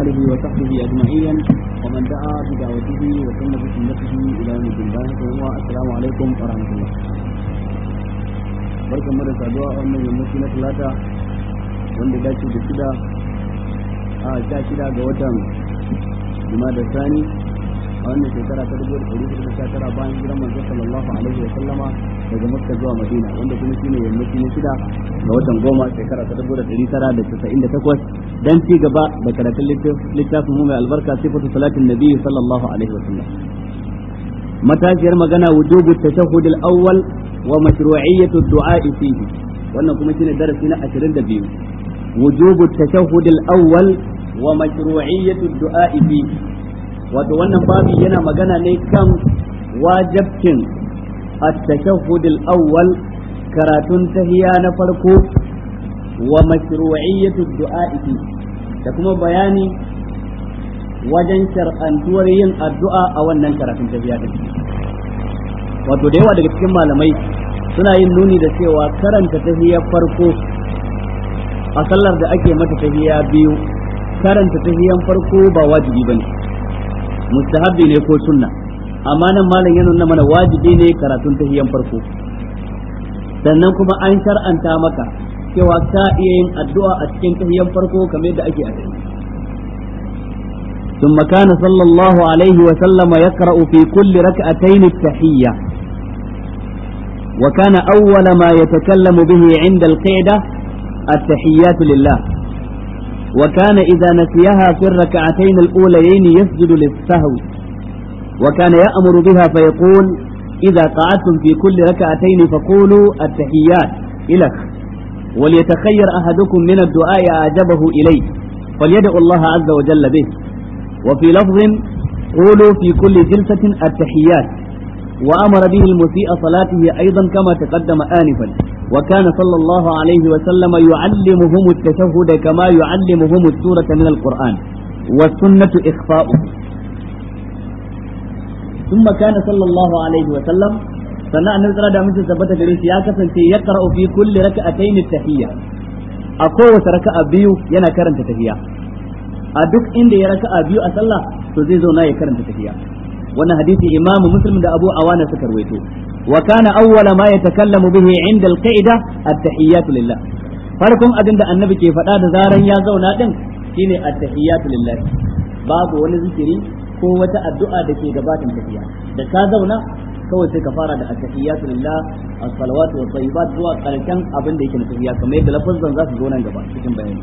آله وصحبه أجمعين ومن دعا بدعوته وسن بسنته إلى يوم الدين السلام عليكم ورحمة الله barkan mu da saduwa a wannan yammaci na talata wanda dace da shida a sha shida ga watan da sani a wannan shekara ta dubu da ɗari hudu da sha tara bayan hijiran manzo sallallahu alaihi wa sallama daga makka zuwa madina wanda kuma shine yammaci na shida ga watan goma shekara ta dubu da ɗari tara da casa'in da takwas dan ci gaba da karatun littafin mu mai albarka sifatu salatin nabi sallallahu alaihi wa sallam matashiyar magana wujubu tashahhud al-awwal wa mashru'iyyatu ad-du'a fihi wannan kuma shine darasi na 22 wujubu tashahhud al-awwal wa mashru'iyyatu ad-du'a fihi wato wannan babi yana magana ne kan wajabcin at-tashahhud al-awwal karatun tahiya na farko wa mashru'iyyatu ad-du'a fihi da kuma bayani wajen shar'antuwar yin addu'a a wannan karatun tahiya din wato da yawa daga cikin malamai suna yin nuni da cewa karanta tahiyar farko a sallar da ake mata tahiya biyu karanta tahiyan farko ba wajibi bane mustahabbi ne ko sunna amma nan malam ya nuna mana wajibi ne karatun tahiyan farko sannan kuma an shar'anta maka cewa ka iya yin addu'a a cikin tahiyan farko kamar yadda ake a ثم كان صلى الله عليه وسلم يقرأ في كل ركعتين التحية وكان أول ما يتكلم به عند القعدة التحيات لله وكان إذا نسيها في الركعتين الأوليين يسجد للسهو وكان يأمر بها فيقول إذا قعدتم في كل ركعتين فقولوا التحيات إلك وليتخير أحدكم من الدعاء أعجبه إليه فليدعو الله عز وجل به وفي لفظ قولوا في كل جلسة التحيات وأمر به المسيء صلاته أيضا كما تقدم آنفا وكان صلى الله عليه وسلم يعلمهم التشهد كما يعلمهم السورة من القرآن والسنة إخفاؤه ثم كان صلى الله عليه وسلم sannan annabi tsara da mutum tabbata gare shi ya kasance ya qara'u fi kulli raka'atayn at-tahiyya a kowace raka'a biyu yana karanta tahiyya a duk inda ya raka'a biyu a sallah to zai zauna ya karanta tahiyya wannan hadisi imamu muslim da abu awana suka rawaito wa kana awwala ma yatakallamu bihi inda al-qa'ida at-tahiyyatu lillah farkon abin da annabi ke faɗa da zaran ya zauna din shine at-tahiyyatu lillah babu wani zikiri ko wata addu'a da ke gabatin tafiya da ka zauna kawai sai ka fara da at-tahiyyatu lillah as-salawatu wa tayyibat zuwa karshen abin da yake na tafiya kamar yadda lafazan za su zo nan gaba cikin bayani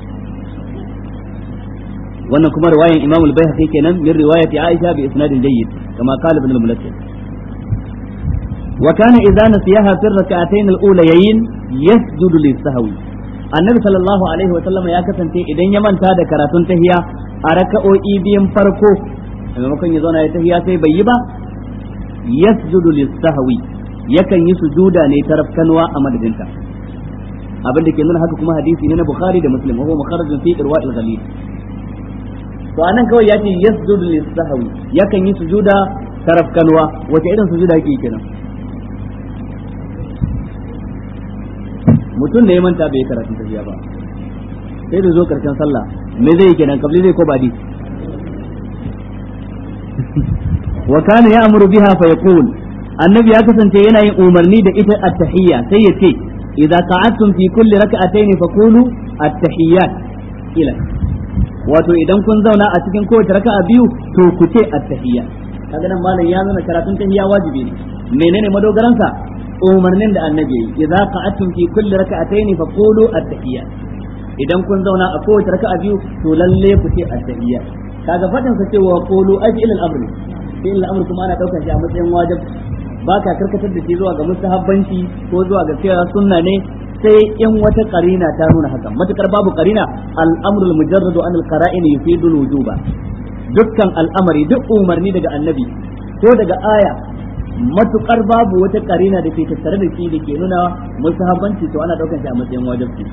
wannan kuma riwayan Imam al-Baihaqi kenan min riwayati Aisha bi isnadin jayyid kama qala ibn al-Mulakkir wa kana idza nasiyaha fi rak'atayn al-ulayayn yasjudu lis-sahwi annabi sallallahu alaihi wa sallam ya kasance idan ya manta da karatun tahiya a raka'o'i biyan farko maimakon ya zauna ya tahiya sai bai yi ba yasjudu lis-sahwi yakan yi sujuda ne ta rafkanwa a madadinta abin da ke nuna haka kuma hadisi ne na Bukhari da Muslim wa huwa mukharrajun fi irwa'il ghalib to anan kawai ya ce yasjudu lis-sahwi yakan yi sujuda tarafkanwa wace irin sujuda yake kenan mutum ne ya manta bai karatu tafiya ba sai da zo karshen sallah me zai yi kenan kabli zai ko badi wa kana ya'muru biha fa yaqul annabi ya kasance yana yin umarni da ita at-tahiyya sai ya ce idza qa'adtum fi kulli rak'atayn faqulu at-tahiyyat ila wato idan kun zauna a cikin kowace raka'a biyu to ku ce at-tahiyya kaga nan malam ya nuna karatun tahiyya wajibi ne menene madogaran sa umarnin da annabi yi idza qa'atum fi kulli raka'atayn fa qulu at-tahiyya idan kun zauna a kowace raka'a biyu to lalle ku ce at-tahiyya kaga fadin sa cewa qulu ajil al-amr fi'il al-amr kuma ana daukar shi a matsayin wajib ba ka karkatar da shi zuwa ga mustahabbanci ko zuwa ga cewa sunna ne sai in wata karina ta nuna haka matukar babu karina al'amrul mujarradu an al-qara'in yufidu al-wujuba dukkan al'amari duk umarni daga annabi ko daga aya matukar babu wata karina da ke tattare da shi da ke nuna musahabanci to ana daukan shi a matsayin wajibi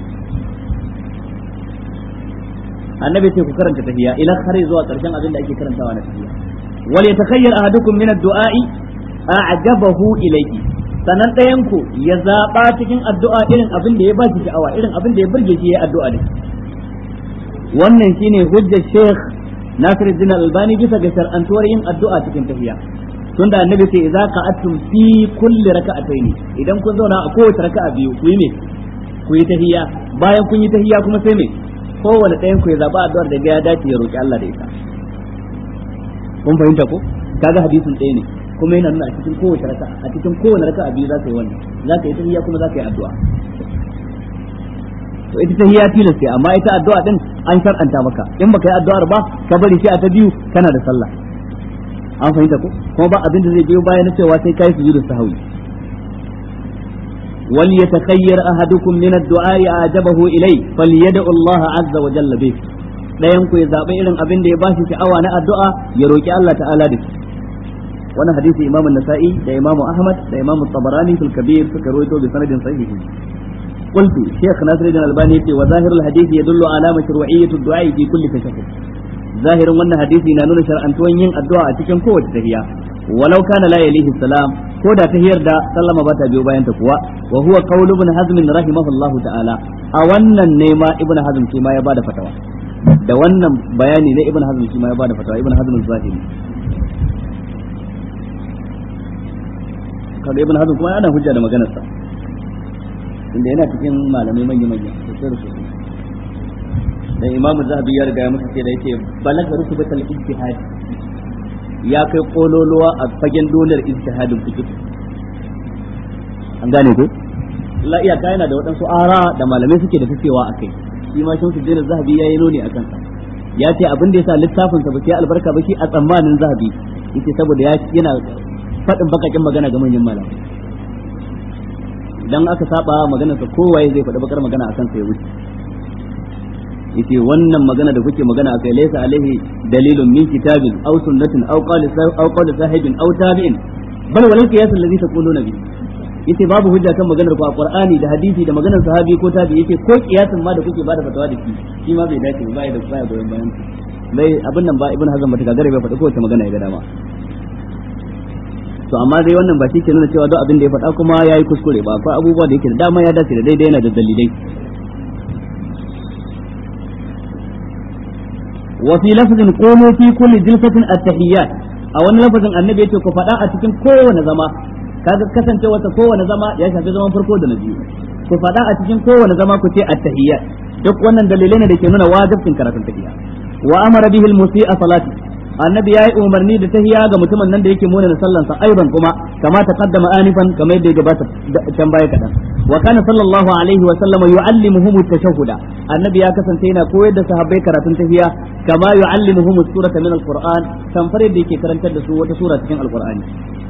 annabi ce ku karanta tahiyya ila har zuwa karshen abin da ake karantawa na tahiyya wal yatakhayyar ahadukum min ad-du'a'i a'jabahu ilayhi sanan ɗayan ku ya zaɓa cikin addu'a irin abin da ya ba shi sha'awa irin abin da ya burge shi ya addu'a da wannan shine hujjar Sheikh Nasiruddin Albani bisa ga shar'antuwar yin addu'a cikin tahiyya tunda annabi ce idza qa'atum fi kulli raka'atayn idan kun zauna a kowace raka'a biyu ku yi me ku yi tahiyya bayan kun yi tahiyya kuma sai me kowane ɗayan ku ya zaba addu'ar da ya dace ya roki Allah da ita kun fahimta ko kaga hadisin ɗaya ne kuma yana nuna a cikin kowace raka'a a cikin kowane raka'a biyu za ka yi wannan za ka yi tahiyya kuma za ka yi addu'a to ita tahiyya tilas ce amma ita addu'a din an shar'anta maka in baka yi addu'ar ba ka bari shi a ta biyu kana da sallah an fahimta ko kuma ba abin da zai biyo bayan na cewa sai kai sujudu sahwi wal yatakhayyar ahadukum min ad-du'a ajabahu ilay falyad'u Allah azza wa jalla bih dayan ku ya zabi irin abin da ya bashi sha'awa na addu'a ya roki Allah ta'ala da shi wannan hadisi Imam an-Nasa'i da Imam Ahmad da Imam Tabarani fil Kabir suka rawaito bi sanadin sahihi قلت شيخ ناصر الدين الألباني وظاهر الحديث يدل على مشروعية الدعاء في كل تشهد zahirin wannan hadisi na nuna shar'antuwan yin addu'a a cikin kowace tahiya walau kana la yalihi salam ko da tahiyar da sallama ba ta biyo bayan ta kuwa wa huwa qawlu ibn hazm rahimahullahu ta'ala a wannan ne ma ibn hazm shi ma ya bada fatawa da wannan bayani ne ibn hazm shi ma ya bada fatawa ibn hazm zahiri kaga ibn hazm kuma yana hujja da maganar sa inda yana cikin malamai manya manya sosai da sosai dan imam zahabi ya riga ya musu ce da yake balaga rukubatal ijtihad ya kai kololuwa a fagen dolar ijtihadin fiqh an gane ko la iya kai yana da waɗansu ara da malamai suke da tacewa akai shi ma shamsu dinar zahabi yayi nuni akan sa ya ce abin da yasa littafin sa ba sai albarka ba shi a tsammanin zahabi yake saboda ya yana faɗin bakakin magana ga manyan malamai idan aka saba maganar sa kowaye zai faɗi bakar magana akan sa ya wuce yace wannan magana da kuke magana akai laysa alaihi dalilun min kitabin aw sunnatin aw qali aw qali sahibin aw tabi'in bal wal qiyas alladhi taquluna bi yace babu hujja kan maganar ku a qur'ani da hadisi da maganar sahabi ko tabi yace ko kiyasin ma da kuke bada fatawa da shi shi ma bai dace ba ya da baya goyon bayan bai abin nan ba ibn hazm bata gagare bai faɗi kowace magana ya ga dama to amma dai wannan ba shi ke nuna cewa duk abin da ya faɗa kuma yayi kuskure ba akwai abubuwa da yake da dama ya dace da daidai yana da dalilai وفي لفظ قولوا في كل جلسة التحيات a wani lafazin annabi yace ku faɗa a cikin kowane zama kaga kasance wata kowane zama ya shafi zaman farko da na biyu ku faɗa a cikin kowane zama ku ce at-tahiyyat duk wannan dalilai ne da ke nuna wajibcin karatun tahiyya wa amara bihi al-musii'a salati annabi yayi umarni da tahiyya ga mutumin nan da yake muna da sallan sa aiban kuma kama taqaddama anifan kamar yadda ya gabata can baya kadan wa kana sallallahu alaihi wa sallama yu'allimuhum at-tashahhuda annabi ya kasance yana koyar da sahabbai karatun tahiyya kama yu'allimuhum as-surata min al-qur'an tamfar yadda yake karantar da su wata sura cikin al-qur'ani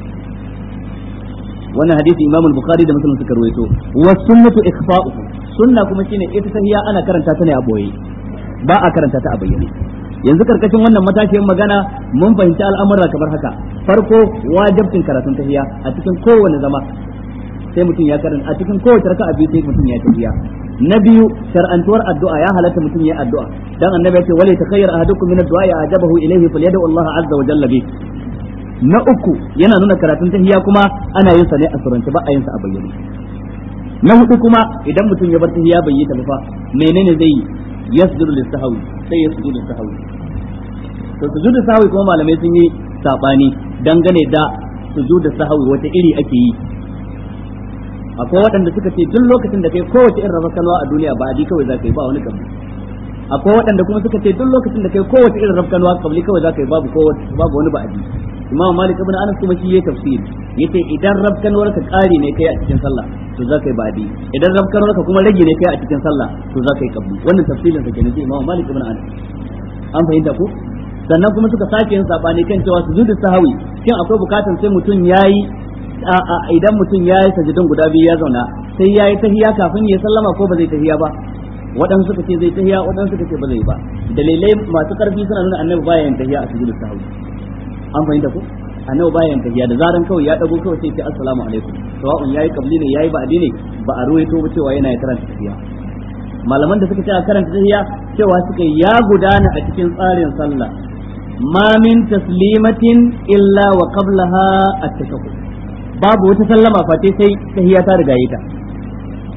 wannan hadisi imam al-bukhari da muslim suka rawaito wa sunnatu ikhfa'uhu sunna kuma shine ita tahiyya ana karanta ta ne a boye ba a karanta ta a bayyane yanzu karkashin wannan matashin magana mun fahimci al'amura kamar haka farko wajibcin karatun tahiyya a cikin kowane zama sai mutum ya karanta a cikin kowace raka'a biyu sai mutum ya tahiyya na biyu shar'antuwar addu'a ya halatta mutum ya addu'a dan annabi ya ce wala takhayyar ahadukum min ad-du'a ya ajabahu ilayhi falyad'u Allah azza wa jalla bi na uku yana nuna karatun tahiyya kuma ana yin sa ne a surance ba a yin sa a bayyane na hudu kuma idan mutum ya bar tahiyya bai yi ta ba menene zai yi yasjudu lis-sahwi sai ya sujudu sahwi to sujudu sahwi kuma malamai sun yi sabani dangane da sujudu sahwi wata iri ake yi akwai waɗanda suka ce duk lokacin da kai kowace irin rafkanwa a duniya ba adi kawai za ka yi ba wani kabli akwai waɗanda kuma suka ce duk lokacin da kai kowace irin rafkanwa kabli kawai za ka yi babu babu wani ba adi imam malik ibn anas kuma shi yayi tafsir yace idan rafkanwar ka ƙari ne kai a cikin sallah to za ka yi ba'di idan rafkanwar ka kuma rage ne kai a cikin sallah to za ka yi kabli wannan tafsirin sa kenan sai imam malik ibn anas an fahimta ko sannan kuma suka sake yin sabani kan cewa sujudu sahawi shin akwai bukatan sai mutum yayi idan mutum ya yi sajidun guda biyu ya zauna sai ya yi tahiya kafin ya sallama ko ba zai tahiya ba waɗansu suka ce zai tahiya waɗansu suka ce ba zai ba dalilai masu ƙarfi suna nuna annabi baya yin tahiya a sujudu sahawi an fahimta ko annabi baya yin tahiya da zaran kawai ya dago kawai sai ce assalamu alaikum sawa'un yayi qabli ne yayi ba'di ne ba a ruwaito ba cewa yana karanta tahiya malaman da suka ce a karanta tahiya cewa suka ya gudana a cikin tsarin sallah ma min taslimatin illa wa qablaha at-tashahhud babu wata sallama face sai tahiyya ta riga ta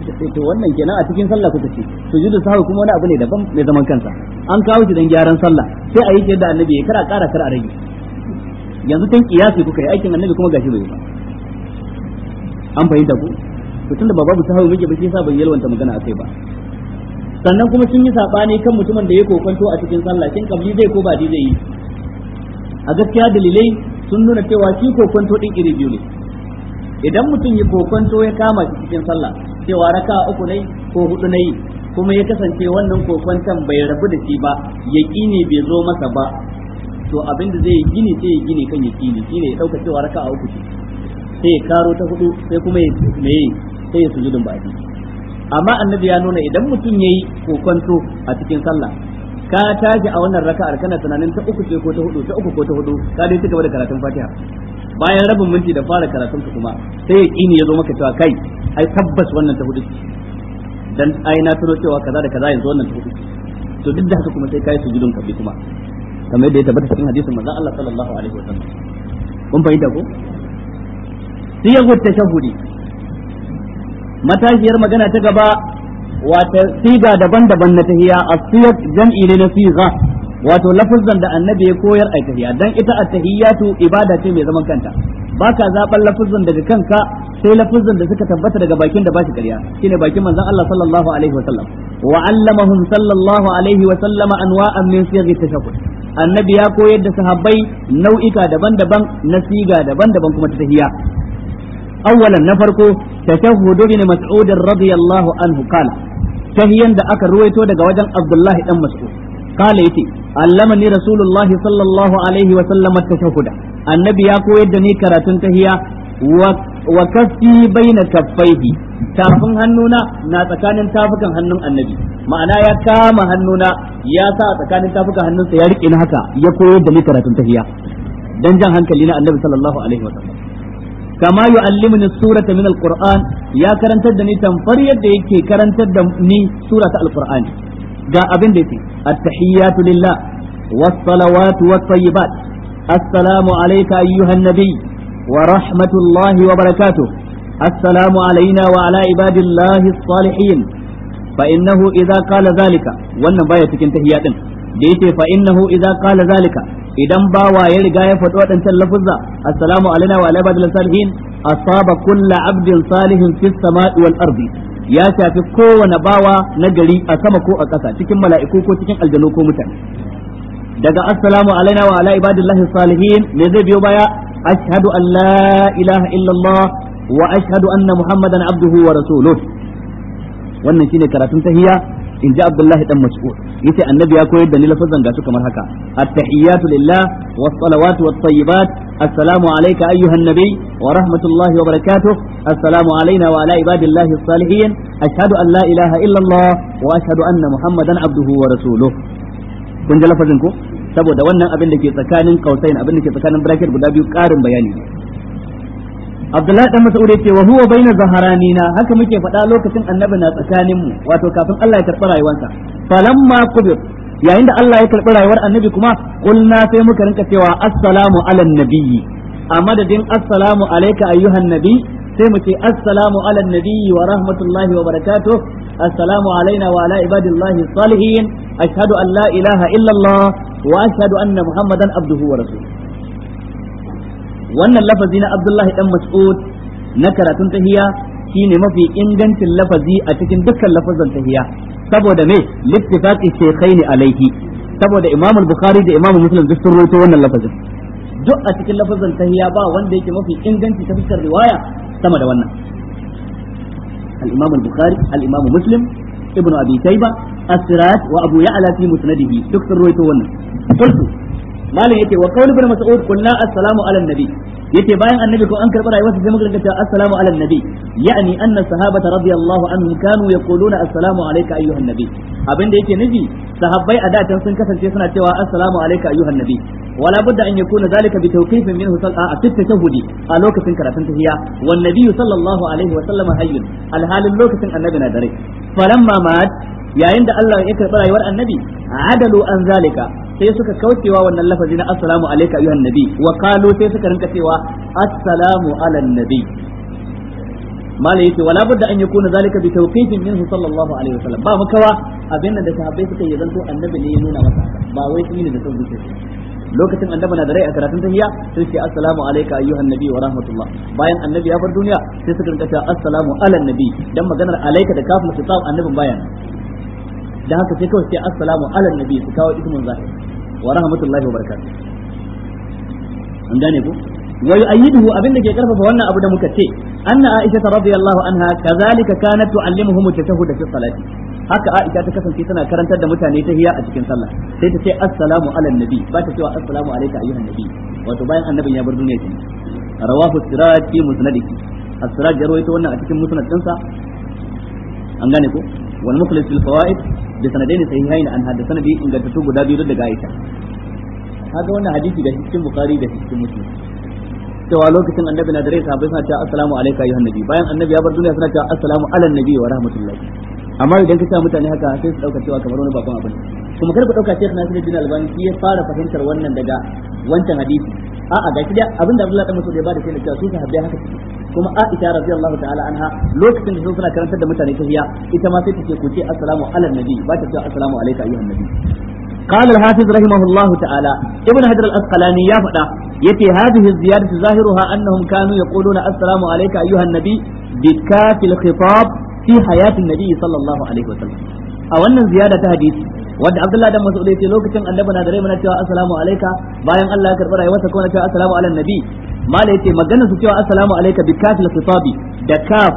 to wannan kenan a cikin sallah kuka ce sujudu sahwi kuma wani abu ne daban mai zaman kansa an kawo shi dan gyaran sallah sai a yi yadda annabi ya kara kara kar a rage yanzu tun kiyasi kuka yi aikin annabi kuma gashi bai ba an fahimta ku to tunda ba babu sahwi muke ba shi yasa bai yalwanta magana akai ba sannan kuma sun yi sabani kan mutumin da ya kokonto a cikin sallah kin kabli zai ko ba zai yi a gaskiya dalilai sun nuna cewa shi kokonto din iri biyu ne idan mutum ya kokonto ya kama shi cikin sallah cewa raka uku ne ko hudu ne kuma ya kasance wannan kokonton bai rabu da shi ba yaqini bai zo masa ba to abin da zai gini sai ya gini kan yaqini shine ya dauka cewa raka uku ce sai ya karo ta hudu sai kuma ya me sai ya sujudin baki amma annabi ya nuna idan mutum yayi kokonto a cikin sallah ka tashi a wannan raka'ar kana tunanin ta uku ce ko ta hudu ta uku ko ta hudu ka dai cigaba da karatun Fatiha bayan rabin minti da fara karatun ka kuma sai ya kini ya zo maka cewa kai ai tabbas wannan ta hudu dan ai na tuno cewa kaza da kaza yanzu wannan ta hudu to duk da haka kuma sai kai sujudun kabli kuma kamar yadda ya tabbata cikin hadisin manzon Allah sallallahu alaihi wasallam kun fahimta ko siyagu tashahudi matashiyar magana ta gaba wata siga daban-daban na tahiya a siyar jam'i ne na siga wato lafazan da annabi ya koyar a tahiya dan ita a tahiyatu ibada ce mai zaman kanta baka zaban lafazan daga kanka sai lafazan da suka tabbata daga bakin da ba shi ƙarya shine bakin manzon Allah sallallahu alaihi wa sallam wa allamahum sallallahu alaihi wa sallama anwa'an min siyaghi tashahhud annabi ya koyar da sahabbai nau'ika daban-daban na siga daban-daban kuma ta tahiya أولا نفرقو تشهد ابن مسعود رضي الله عنه قال تهيا دا أكا رويتو دا وجن عبد الله بن مسعود قال يتي علمني رسول الله صلى الله عليه وسلم التشهد النبي يقول يدني كراتن تهيا وكفي بين كفيه tafin hannuna na tsakanin tafukan hannun annabi ma'ana ya kama hannuna ya sa tsakanin tafukan hannunsa ya rike ni haka ya koyar da ni karatun tahiya dan jan hankali na annabi sallallahu alaihi wasallam kama yu'allimuni surata min alquran ya karantar da ni tamfar yadda yake karantar da ni surata alqur'ani ga abin da yake at-tahiyyatu lillah was-salawatu wat-tayyibat assalamu alayka ayyuhan nabiy wa rahmatullahi wa barakatuh assalamu alayna wa ala ibadillahi as-salihin fa innahu idza qala zalika wannan baya cikin tahiyya din da yace fa innahu idza qala zalika idan bawa ya riga ya faɗi waɗancan lafuzza assalamu alaina wa ala ibadil salihin asaba kullu abdin salihin fis sama'i wal ardi ya shafi kowane bawa na gari a sama ko a ƙasa cikin mala'iku ko cikin aljanu ko mutane daga assalamu alaina wa ala ibadillahi salihin me zai biyo baya ashhadu an la ilaha illallah wa ashhadu anna muhammadan abduhu wa rasuluh wannan shine karatun tahiyya in ji Abdullahi dan Mas'ud yace annabi ya koyar da ni lafazan ga su kamar haka at-tahiyyatu lillah was-salawatu wat-tayyibat assalamu alayka ayyuhan nabiy wa rahmatullahi wa barakatuh assalamu alayna wa ala ibadillahi as-salihin ashhadu an la ilaha illa Allah wa ashhadu anna muhammadan abduhu wa rasuluh kun ji lafazin ko saboda wannan abin da ke tsakanin kausain abin da ke tsakanin bracket guda biyu karin bayani ne Abdullahi dan Mas'ud yace wa huwa baina zaharanina haka muke faɗa lokacin annabi na tsakanin mu wato kafin Allah ya karɓi rayuwarsa falamma qubir yayin da Allah ya karɓi rayuwar annabi kuma qulna sai muka rinka cewa assalamu ala nabiyyi a madadin assalamu alayka ayyuhan nabi sai mu ce assalamu ala nabiyyi wa rahmatullahi wa barakatuh assalamu alaina wa ala ibadillahi salihin ashhadu an la ilaha illa Allah wa ashhadu anna muhammadan abduhu wa rasuluhu wannan lafazi na Abdullahi dan Mas'ud na karatun tahiya shine mafi ingancin lafazi a cikin dukkan lafazan tahiya saboda me littifaqi shaykhaini alaihi saboda Imam Bukhari da Imam Muslim duk sun rawaito wannan lafazin duk a cikin lafazan tahiya ba wanda yake mafi inganci ta fuskar riwaya sama da wannan al-Imam Bukhari al-Imam Muslim Ibn Abi Shayba As-Siraj wa Abu Ya'la fi musnadihi duk sun rawaito wannan qultu malam yace wa qawl ibn mas'ud qulna assalamu ala nabi yace bayan annabi ko an karɓi rayuwarsa sai muka rinka assalamu ala nabi yani anna sahabata radiyallahu anhum kanu yaquluna assalamu alayka ayyuhan nabi abinda yake nufi sahabbai a datan sun kasance suna cewa assalamu alayka ayyuhan nabi wala budda an yakuna zalika bi tawqifin minhu sal'a fi tashahhudi a lokacin karatun tahiyya wan nabiyyu sallallahu alaihi wa sallam hayyun alhalin lokacin annabi na dare falamma mat yayin da Allah ya karɓi rayuwar annabi adalu an zalika sai suka kaucewa wannan lafazi na assalamu alayka ayyuhan nabi wa qalu sai suka rinka cewa assalamu ala nabi malai yace wala budda an yakuna zalika bi tawqifin minhu sallallahu alaihi wasallam ba makawa abin da sahabbai suka yi zanto annabi ne ya nuna masa ba wai sun yi da son zuciya lokacin annabi na da rai a karatun tahiyya sai ce assalamu alayka ayyuhan nabi wa rahmatullah bayan annabi ya bar duniya sai suka rinka cewa assalamu ala nabi dan maganar alayka da kafin kitab annabin bayan dan haka sai kawai sai assalamu ala nabi su kawo ismun zahir wa rahmatullahi wa barakatuh an gane ko wa yu'ayyiduhu abinda ke karfafa wannan abu da muka ce anna aisha radiyallahu anha kazalika kanat tu'allimuhum at-tashahhud fi salati haka aisha ta kasance tana karantar da mutane ta hiya a cikin sallah sai ta ce assalamu ala nabi ba ta cewa assalamu alayka ayyuhan nabi wato bayan annabin ya bar duniya kenan rawahu siraj fi musnadihi as-siraj ya rawaito wannan a cikin musnad dinsa an gane ko wal mukhlis fil fawaid bi sanadaini sahihain an hada sanadi ingantattu guda biyu daga aisha kaga wannan hadisi da cikin bukhari da cikin muslim cewa lokacin annabi na dare sahabbai suna cewa assalamu alayka ayyuhan nabi bayan annabi ya bar duniya suna cewa assalamu ala nabi wa rahmatullahi amma idan ka ce mutane haka sai su dauka cewa kamar wani babban abin kuma kar ku dauka Sheikh Nasiruddin Albani shi ya fara fahimtar wannan daga wancan hadisi a'a ga shi abin da Abdullah dan Mas'ud ya bada sai da cewa su sahabbai haka suke kuma Aisha radiyallahu ta'ala anha lokacin da su suna karantar da mutane tahiyya ita ma sai ta ce ku ce assalamu ala nabi ba ta ce assalamu alayka ayyuhan nabi قال الحافظ رحمه الله تعالى ابن حجر الأسقلاني يا فدا يتي هذه الزيادة ظاهرها أنهم كانوا يقولون السلام عليك أيها النبي بكاف الخطاب في حياة النبي صلى الله عليه وسلم a wannan ziyada ta hadisi wanda Abdullah dan Mas'ud yace lokacin annabi na da rai muna cewa assalamu alayka bayan Allah ya karbi rayuwarsa kuma na cewa assalamu ala nabi mala yace maganar su cewa assalamu alayka bi kafil khitabi da kaf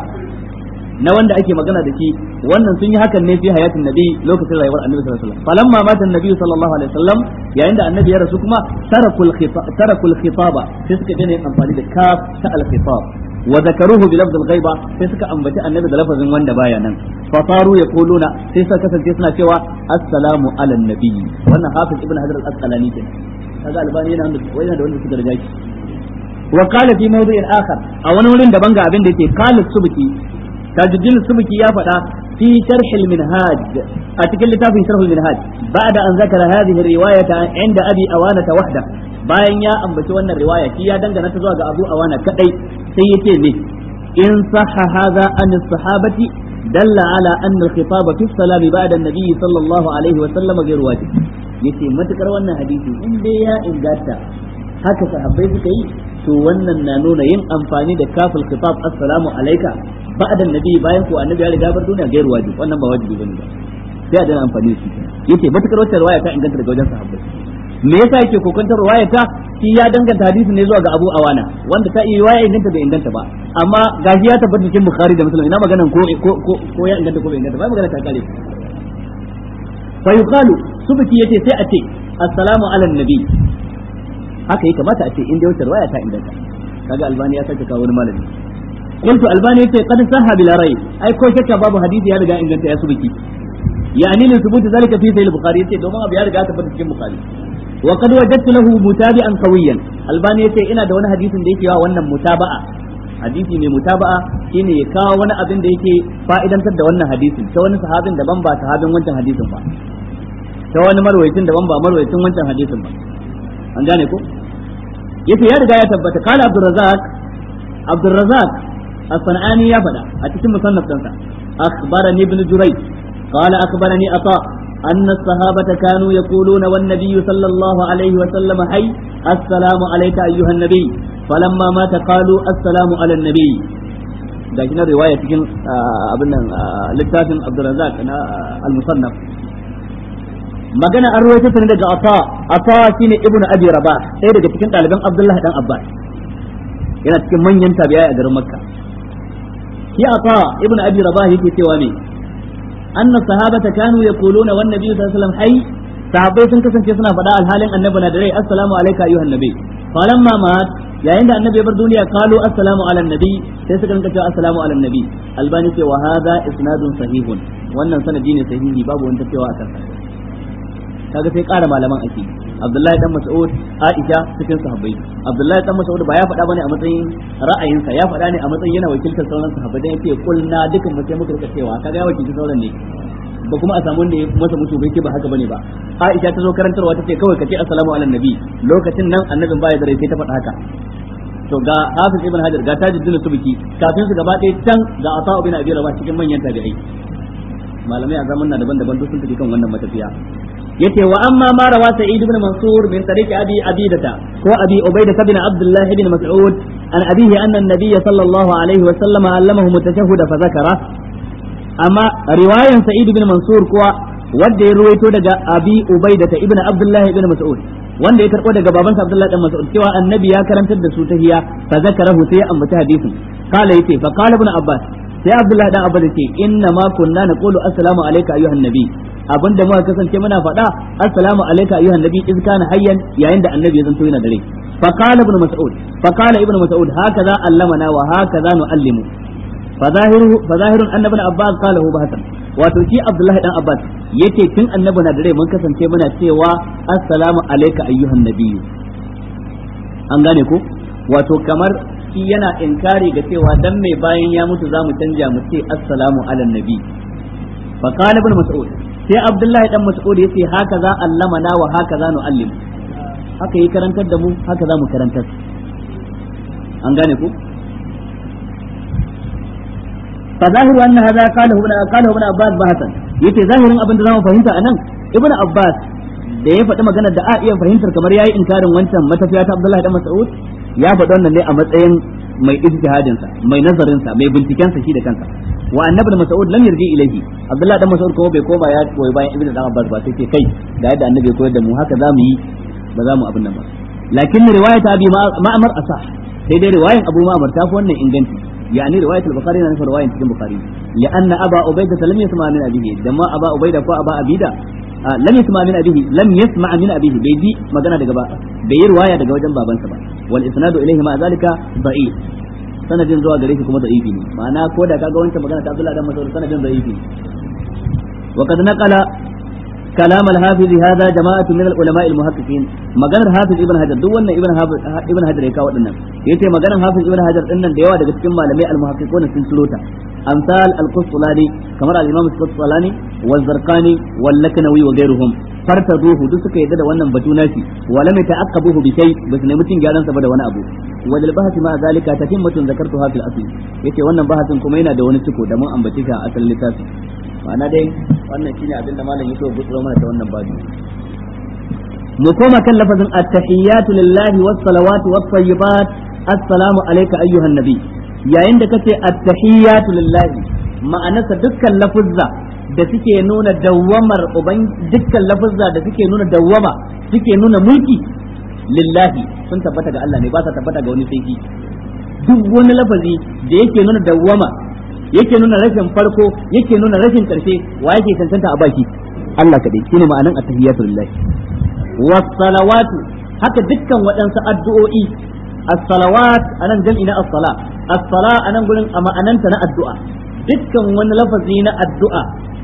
na wanda ake magana da shi wannan sun yi hakan ne fi hayatin nabi lokacin rayuwar annabi sallallahu alaihi wasallam falamma mata annabi sallallahu alaihi wasallam yayin da annabi ya rasu kuma tarakul khitab tarakul khitaba sai suka daina amfani da kaf ta al khitab wa zakaruhu bi lafzil ghaiba sai suka ambaci annabi da lafazin wanda baya nan fa faru yaquluna sai suka kasance suna cewa assalamu ala nabi wannan hafiz ibn hajar al-asqalani kenan kaga albani yana da wani da wanda suka riga shi wa qala fi mawdi'in akhar a wani wurin daban ga abin da yake qala subki tajuddin subki ya faɗa في شرح المنهاج أتكلم في شرح المنهاج بعد أن ذكر هذه الرواية عند أبي أوانة وحده bayan ya ambaci wannan riwaya shi ya dangana ta zuwa ga Abu Awana kadai sai yace me in sahha hadha an sahabati dalla ala anna al-khitab fi salam ba'da an-nabi sallallahu alaihi wa sallam ghayr wajib yace matukar wannan hadisi in dai ya inganta haka sahabbai suka yi to wannan na nuna yin amfani da kafil khitab assalamu alayka ba'da an-nabi bayan ko annabi ya riga bar duniya ghayr wajib wannan ba wajibi bane ba sai a dana amfani da shi yace matukar wata riwaya ta inganta daga wajen sahabbai me yasa yake kokantar ruwaya ta shi ya danganta hadisi ne zuwa ga Abu Awana wanda ta iya riwaya inganta bai inganta ba amma gashi ya tabbata cikin Bukhari da Muslim ina maganan ko ko ko ya inganta ko bai inganta ba magana ta kare fa yuqalu subki yace sai a ce assalamu ala nabi haka yake kamata a ce in dai wata riwaya ta inganta kaga albani ya sake kawo wani malami قلت الباني يتي قد صح بلا ريب اي كو شك باب حديث يا رجا ان يا سبكي يعني لثبوت ذلك في صحيح البخاري يتي دوما ابي يا رجا تبت cikin bukhari وقد وجدت له متابعا قويا الباني yace ina da wani hadisin da yake wa wannan mutaba'a hadisi mai mutaba'a shine ya kawo wani abin da yake fa'idantar da wannan hadisin ta wani sahabin daban ba sahabin wancan hadisin ba ta wani marwayacin daban ba marwayacin wancan hadisin ba an gane ko yace ya riga ya tabbata kala abdurrazzaq abdurrazzaq as-sanani ya faɗa a cikin musannaf ɗinsa akhbarani ibn jurayj قال أخبرني عطاء أن الصحابة كانوا يقولون والنبي صلى الله عليه وسلم حي السلام عليك أيها النبي فلما مات قالوا السلام على النبي da shi na riwaya cikin abin nan littafin Abdulrazak na al-Musannaf magana an ruwaito ta daga Ata Ata shine Ibn Abi Rabah sai daga cikin ɗaliban Abdullah dan Abbas yana cikin manyan tabi'ai a garin Makka shi Ata Ibn Abi Rabah yake cewa me أن الصحابة كانوا يقولون والنبي صلى الله عليه وسلم حي sahabbai sun kasance suna faɗa alhalin annabi na da rai assalamu alayka ayyuhan nabi falamma mat yayin da annabi bar duniya qalu assalamu ala nabi sai suka rinka cewa assalamu ala nabi albani ce wa hadha isnadun sahihun wannan sanadi ne sahihi babu wanda cewa akan sa kaga sai ƙara malaman ake Abdullahi dan Mas'ud Aisha cikin sahabbai Abdullahi dan Mas'ud ba ya faɗa bane a matsayin ra'ayinsa ya faɗa ne a matsayin yana wakiltar sauran sahabbai dan yake kulna dukan mu sai muka rika cewa kaga ya wakilci sauran ne ba kuma a samu wanda ya masa mutu bai ce ba haka bane ba Aisha ta zo karantarwa ta ce kawai ka ce assalamu ala nabi lokacin nan annabin baya da rai sai ta faɗa haka to ga hafiz ibn hajar ga tajuddin subki kafin su gaba ɗaya can ga ata ibn abi rabah cikin manyan tabi'ai malamai a zaman na daban-daban duk sun tafi kan wannan matafiya yace wa amma ma rawa sa'id ibn mansur min tariqi abi abidata ko abi ubaida ibn abdullah ibn mas'ud an abihi anna an-nabiy sallallahu alaihi wa sallam allamahu mutashahhid fa zakara amma riwayan sa'id ibn mansur kuwa wanda ya ruwaito daga abi ubaida ibn abdullah ibn mas'ud wanda ya karbo daga babansa abdullah ibn mas'ud cewa annabi ya karantar da su tahiyya fa zakarahu sai ya ambaci hadisin qala yace fa qala ibn abbas sai abdullah dan abbas yace inna ma kunna naqulu assalamu alayka ayyuhan nabi abinda muka kasance muna faɗa assalamu alayka ayyuhan nabi iz kana hayyan yayin da annabi ya zanto yana dare fa qala ibn mas'ud fa qala ibn mas'ud hakaza allamana wa hakaza nuallimu fa zahiru fa zahirun annabi ibn abbas qala hu bahatan wato shi abdullahi dan abbas yace tun annabi na dare mun kasance muna cewa assalamu alayka ayyuhan nabi an gane ko wato kamar shi yana inkari ga cewa dan mai bayan ya mutu zamu canja mu ce assalamu ala nabi fa qala ibn mas'ud sai abdullahi dan mas'ud yace haka za allamana wa haka za nu'allim haka yi karantar da mu haka za mu karantar an gane ku fa zahiru anna hadha qala ibn qala ibn abbas bahatan yace zahirin abin da zamu fahimta anan ibn abbas da ya faɗi maganar da a iya fahimtar kamar yayi inkarin wancan matafiya ta abdullahi dan mas'ud ya faɗi wannan ne a matsayin mai ijtihadin sa mai nazarin sa mai binciken sa shi da kansa wa annabi mas'ud lam yarji ilayhi abdullahi dan mas'ud kuma bai koma ya koyi bayan ibnu dan abbas ba sai ce kai da yadda annabi ya koyar da mu haka zamu yi ba za mu abin nan ba lakin riwayat abi ma'mar asah sai dai riwayan abu ma'mar ta fi wannan inganci يعني رواية البخاري أنا رواية في البخاري لأن أبا عبيدة لم يسمع من أبيه دما أبا عبيدة كو أبا أبيدة آه لم يسمع من أبيه لم يسمع من أبيه بيجي ما قنا دقبا بي رواية دقبا جنبا بنسبا والإسناد إليه مع ذلك ضعيف sanadin zuwa gare shi kuma da'ifi ne ma'ana ko da kaga wancan magana ta Abdullah dan Mas'ud sanadin da'ifi ne wa qad naqala كلام الحافظ هذا جماعة من العلماء المحققين مجانا الحافظ ابن حجر دو wannan ibn ibn hajar ya kawo dinnan yace maganar hafiz ibn hajar dinnan da yawa daga cikin malamai al-muhaqqiqun sun sulota amsal al-qusṭulani kamar al-imam al-qusṭulani wal zarqani wal laknawi wa ghayruhum fartaduhu duk suka yadda da wannan batu nashi wa lam yata'aqqabuhu bi shay bas ne mutun gyaran sa ba da wani abu wa dal bahthi ma zalika tatimmatun zakartuha fil asl yace wannan bahasin kuma yana da wani ciko da mun ambace shi a asalin littafi ma'ana dai wannan shine abin da malam yake gutsuro mana ta wannan babu mu koma kan lafazin at-tahiyyatu lillahi was salawatu was tayyibat assalamu alayka ayyuhan nabi yayin da kace at-tahiyyatu lillahi ma'anarsa dukkan lafuzza da suke nuna dawwamar uban dukkan lafuzza da suke nuna dawwama suke nuna mulki lillahi sun tabbata ga Allah ne ba sa tabbata ga wani sai duk wani lafazi da yake nuna dawwama yake nuna rashin farko yake nuna rashin karshe wa yake cancanta a baki Allah kadai shine ma'anan at-tahiyyatu lillahi was-salawatu haka dukkan waɗansu addu'o'i as-salawat anan jam'i na as-sala as-sala anan gurin a ma'ananta na addu'a dukkan wani lafazi na addu'a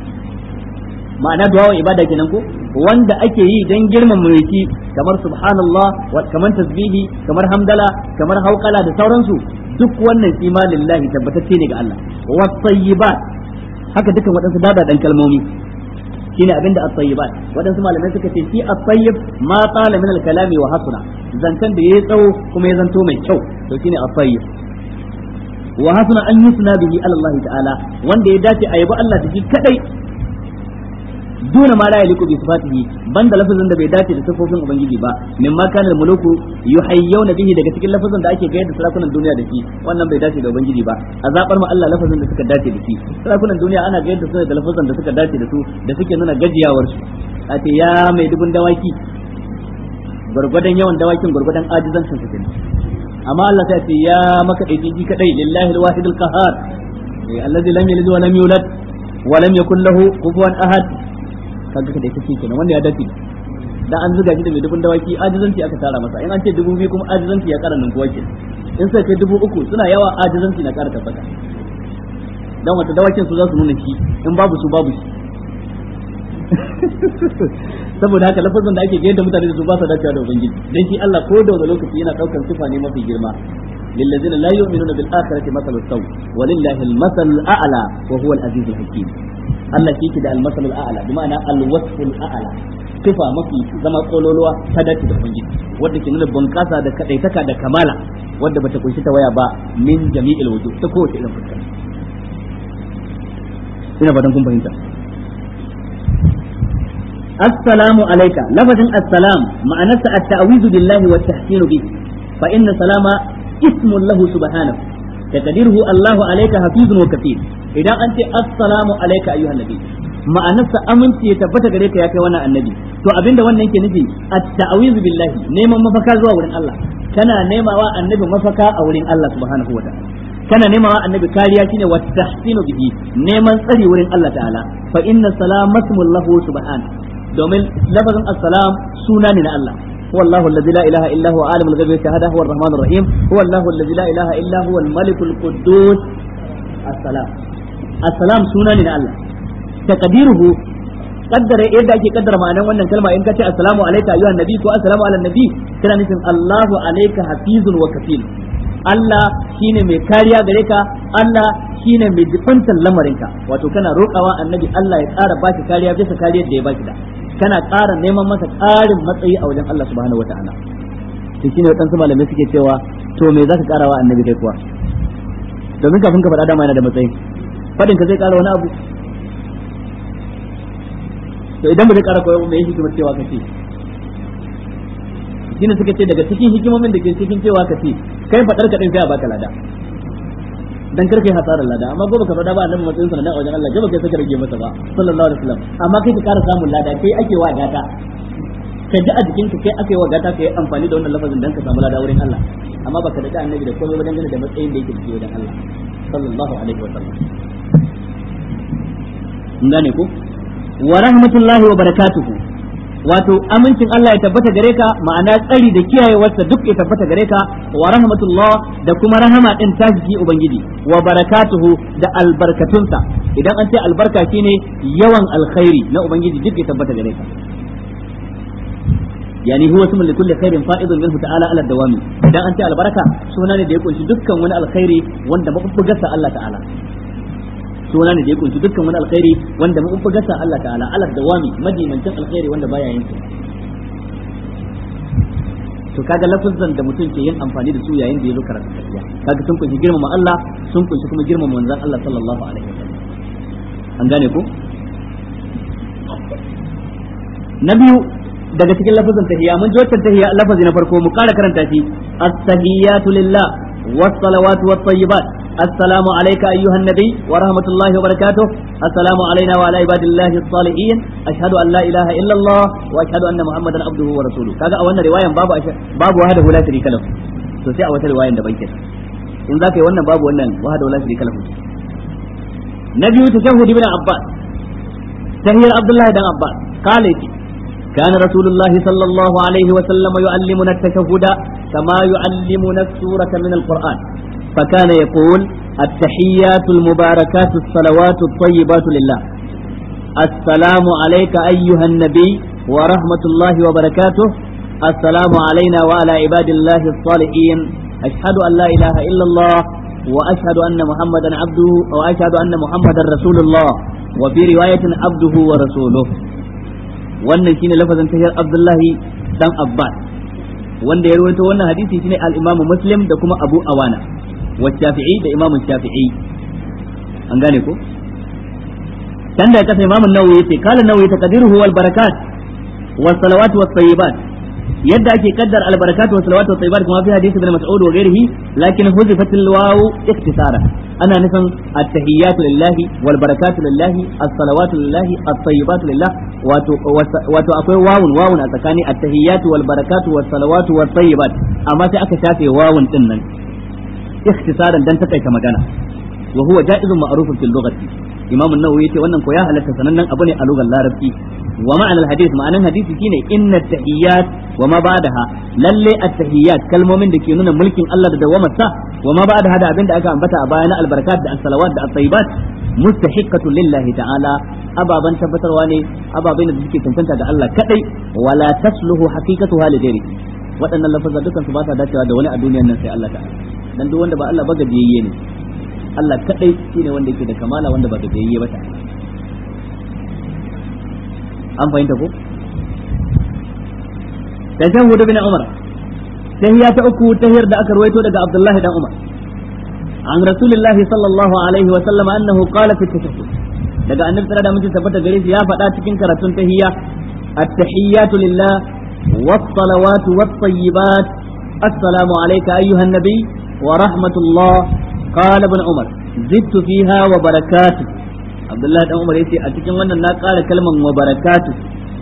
ma'ana du'a ibada kenan ko wanda ake yi dan girman mulki kamar subhanallah kamar tasbihi kamar hamdala kamar hauqala da sauransu duk wannan shi ma lillahi tabbatacce ne ga Allah was-sayyibat haka dukan waɗansu dadadan kalmomi shine abinda at-tayyibat waɗansu malamai suka ce shi at-tayyib ma qala min al-kalami wa hasuna zantan da yayi tsawo kuma ya zanto mai kyau to shine at-tayyib wa hasuna an yusna bihi ala Allah ta'ala wanda ya dace a yabi Allah da shi kadai duna ma la yaliku bi sifatihi banda lafazin da bai dace da sifofin ubangiji ba min ma kana muluku yuhayyuna bihi daga cikin lafazin da ake gayar da sarakunan duniya da shi wannan bai dace da ubangiji ba a zabar ma Allah lafazin da suka dace da shi sarakunan duniya ana gayar da su da lafazin da suka dace da su da suke nuna gajiyawar su a ce ya mai dubun dawaki gurgudan yawan dawakin gurgudan ajizancin su kenan amma Allah sai ce ya maka dai ji kadai lillahi alwahid alqahar alladhi lam yalid wa lam yulad wa lam yakul lahu kufuwan ahad kaga da kake kenan wanda ya dace dan an zuga shi da mai dubun dawaki ajizanci aka tara masa in an ce dubu biyu kuma ajizanci ya kara ninkuwa ke in sai kai dubu uku suna yawa ajizanci na kara tabbata dan wata dawakin su za su nuna shi in babu su babu shi saboda haka lafazin da ake gaida da mutane da su ba sa dacewa da ubangiji dan shi Allah ko da wani lokaci yana daukar sifa ne mafi girma للذين لا يؤمنون بالآخرة مثل السوء ولله المثل الأعلى وهو العزيز الحكيم Allah shi ke da al-masalul a'la bi ma'ana al-wasful a'la sifa mafi zama kololuwa ta dace da ubangiji wanda ke nuna bunƙasa da kadaitaka da kamala wanda bata kunshi ta waya ba min jami'il wujuh ta kowace irin fuska ina fatan kun fahimta assalamu alayka lafazin assalam ma'anarsa at-ta'wizu billahi wa tahsinu bi fa inna salama ismun lahu subhanahu taqdiruhu Allahu alayka hafizun wa kafir idan an ce assalamu alayka ayyuhan nabi ma'anarsa aminci ya tabbata gare ka ya kai wannan annabi to abinda wannan yake nufi at-ta'awizu billahi neman mafaka zuwa wurin Allah kana nemawa annabi mafaka a wurin Allah subhanahu wataala kana nemawa annabi kariya shine wa tahsinu bihi neman tsari wurin Allah ta'ala fa inna salamasmul lahu subhanahu domin lafazin assalam suna ne na Allah هو الله الذي لا إله إلا هو عالم الغيب والشهادة هو الرحمن الرحيم هو الله الذي لا إله إلا هو الملك القدوس السلام السلام سنة من الله تقديره قدر yadda ake kaddara ma'anan wannan kalma in ka ce assalamu alayka ayyuhan nabi ko assalamu ala nabi kana nufin Allahu alayka hafizun wa kafil Allah shine mai kariya gare ka Allah shine mai jibantar lamarinka wato kana roƙawa annabi Allah ya ƙara baki kariya bisa kariyar da ya baki da kana ƙara neman masa ƙarin matsayi a wajen Allah subhanahu wa ta'ala to shine waɗansu malamai suke cewa to me zaka ƙara wa annabi kai kuwa domin kafin ka faɗa dama yana da matsayi faɗin ka zai ƙara wani abu to idan ba zai ƙara koyo me yake kuma cewa ka ce shine suka ce daga cikin hikimomin da ke cikin cewa ka ce kai faɗar ka din sai a baka lada dan karka yi hasarar lada amma gobe ka faɗa ba annabi matsayin sa na wajen Allah gaba kai saka rage masa ba sallallahu alaihi wasallam amma kai ka ƙara samun lada kai ake wa gata ka ji a jikin ka kai ake wa gata ka yi amfani da wannan lafazin dan ka samu lada wurin Allah amma baka da annabi da komai wajen da matsayin da yake cikin wajen Allah sallallahu alaihi wasallam ngane ko wa rahmatullahi wa barakatuhu wato amincin Allah ya tabbata gare ka ma'ana tsari da kiyayewarsa duk ya tabbata gare ka wa rahmatullah da kuma rahama din ta jiki ubangiji wa barakatuhu da albarkatunsa idan an ce albarka shine yawan alkhairi na ubangiji duk ya tabbata gare ka yani huwa ismun li kulli khairin fa'idun minhu ta'ala ala dawami idan an ce albarka suna ne da ya kunshi dukkan wani alkhairi wanda mabubbugarsa Allah ta'ala suna ne da ya kunshi dukkan wani alkhairi wanda mun fi gasa Allah ta'ala ala dawami madimancin alkhairi wanda baya yanke to kaga lafazan da mutum ke yin amfani da su yayin da ya zo karatu tafiya kaga sun kunshi girmama Allah sun kunshi kuma girmama manzon Allah sallallahu alaihi wasallam an gane ko na biyu daga cikin lafazan tahiyya mun ji wannan tahiyya lafazi na farko mu kara karanta shi at-tahiyyatu lillah was-salawatu wat-tayyibat السلام عليك أيها النبي ورحمة الله وبركاته السلام علينا وعلى عباد الله الصالحين أشهد أن لا إله إلا الله وأشهد أن محمدا عبده ورسوله كذا أولنا رواية باب أش... باب وحده لا شريك له سوسي أول رواية دبي كده إن ذاك wannan babu wannan wahada la sharika lahu nabi tashahhud ibn abbas tahiyar abdullah dan abbas qala كان رسول الله صلى الله عليه وسلم يعلمنا التشهد كما يعلمنا السورة من القرآن فكان يقول التحيات المباركات الصلوات الطيبات لله السلام عليك أيها النبي ورحمة الله وبركاته السلام علينا وعلى عباد الله الصالحين أشهد أن لا إله إلا الله وأشهد أن محمدا عبده وأشهد أن محمدا رسول الله وفي رواية عبده ورسوله wannan shine lafazin tahiyar Abdullahi dan Abbas wanda ya rawaito wannan hadisi shine al-Imam Muslim da kuma Abu Awana wa Shafi'i da Imam Shafi'i an gane ko dan da kasa Imam Nawawi yace kala Nawawi taqdiruhu wal barakat was salawat was tayyibat yadda ake kaddar al barakat was salawat was tayyibat kuma fi hadisi ibn Mas'ud wa ghairihi lakin huzifat al waw iktisara ana nufin at-tahiyyatu lillahi wal barakatu lillahi as-salawatu lillahi at-tayyibatu lillah wato wato akwai wawun wawun a tsakani at-tahiyyatu wal barakatu was salawatu wat tayyibat amma sai aka shafe wawun din nan ikhtisaran dan takaita magana wa huwa ja'izun ma'rufun fil lughati imam an-nawawi yace wannan ko ya halatta sanannen abu ne a lugar larabci wa ma'ana al-hadith ma'anan hadisi shine inna at-tahiyyat wa ma ba'daha lalle at-tahiyyat kalmomin da ke nuna mulkin Allah da dawamarsa wa ma ba'daha da abinda aka ambata a baya na al-barakat da as-salawat da at-tayyibat mustahiqqatu lillahi ta'ala ababan tabbatarwa ne ababai da suke cancanta ga Allah kadai wala tasluhu haqiqatuha li ghairi waɗannan lafazan dukan su ba sa dacewa da wani a duniyar nan sai Allah ta'ala dan duk wanda ba Allah ba gajiyayye ne Allah kadai shine wanda yake da kamala wanda ba gajiyayye ba ta an fahimta ko tashahhud bin umar tahiyya ta uku tahiyar da aka ruwaito daga abdullahi dan umar an rasulullahi sallallahu alaihi wa sallam annahu qala fi tashahhud daga annabi sallallahu alaihi wasallam tabbata gare shi ya faɗa cikin karatun tahiyya at-tahiyyatu lillah was-salawatu wat-tayyibat assalamu alayka ayyuhan nabiy wa rahmatullah qala ibn umar zidtu fiha wa barakatuh abdullahi dan umar yace a cikin wannan na ƙara kalman wa barakatuh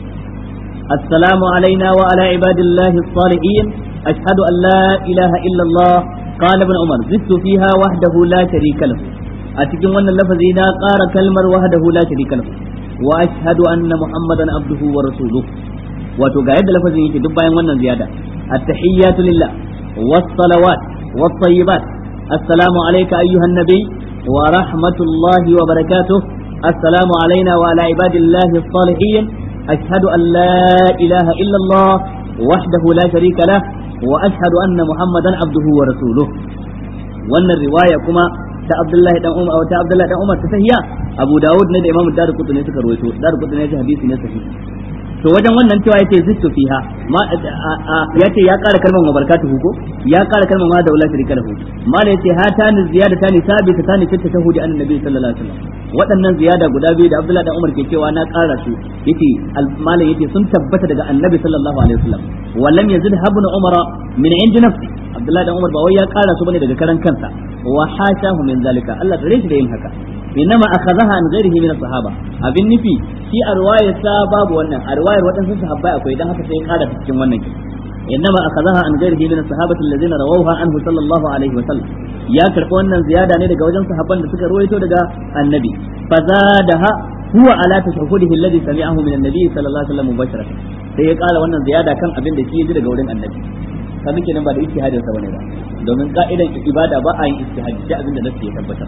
assalamu alaina wa ala ibadillahi as-salihin ashhadu an la ilaha illa allah qala ibn umar zidtu fiha wahdahu la sharika lahu a cikin wannan lafazi na ƙara kalmar wahdahu la sharika lahu wa ashhadu anna muhammadan abduhu wa rasuluhu wato ga yadda lafazin yake duk bayan wannan ziyada at-tahiyyatu lillah was-salawat was-tayyibat assalamu alayka ayyuhan nabiy wa rahmatullahi wa barakatuh assalamu alayna wa ala ibadillahi as-salihin ashhadu an la ilaha illa allah wahdahu la sharika lah wa ashhadu anna muhammadan abduhu wa rasuluhu wannan riwaya kuma ta Abdullahi dan Umar ta Abdullahi dan Umar ta sahiya Abu Dawud ne da Imam Darqutni suka rawaito Darqutni ya hadisi ne sahihi to wajen wannan cewa yace zittu fiha ma yace ya ƙara kalmar mabarakatuhu ko ya ƙara kalmar ma da wallahi shirika lahu ma da yace hatani ziyadatani sabita tani fi tashahudi an nabi sallallahu alaihi wasallam waɗannan ziyada guda biyu da Abdullahi dan Umar ke cewa na ƙara su yace malam yace sun tabbata daga annabi sallallahu alaihi wasallam wallam yazid habnu umara min indi nafsi Abdullahi dan Umar ba wai ya ƙara su bane daga karan kansa wa hashahu min zalika Allah da shi da yin haka innama akhadhaha an ghairihi min as-sahaba abin nufi shi a riwayar sa babu wannan a riwayar wadansu sahabbai akwai dan haka sai ya ƙara cikin wannan kin innama akhadhaha an ghairihi min as-sahabati alladhina rawawha anhu sallallahu alaihi wa sallam ya karɓi wannan ziyada ne daga wajen sahabban da suka ruwaito daga annabi fazadaha huwa ala tashahhudihi alladhi sami'ahu min an-nabi sallallahu alaihi wa sallam mubasharatan sai ya ƙara wannan ziyada kan abin da shi ya ji daga wurin annabi kaga kenan ba da ijtihadin sa bane ba domin ka'idan ibada ba a yin ijtihadi sai abin da nasu ya tabbatar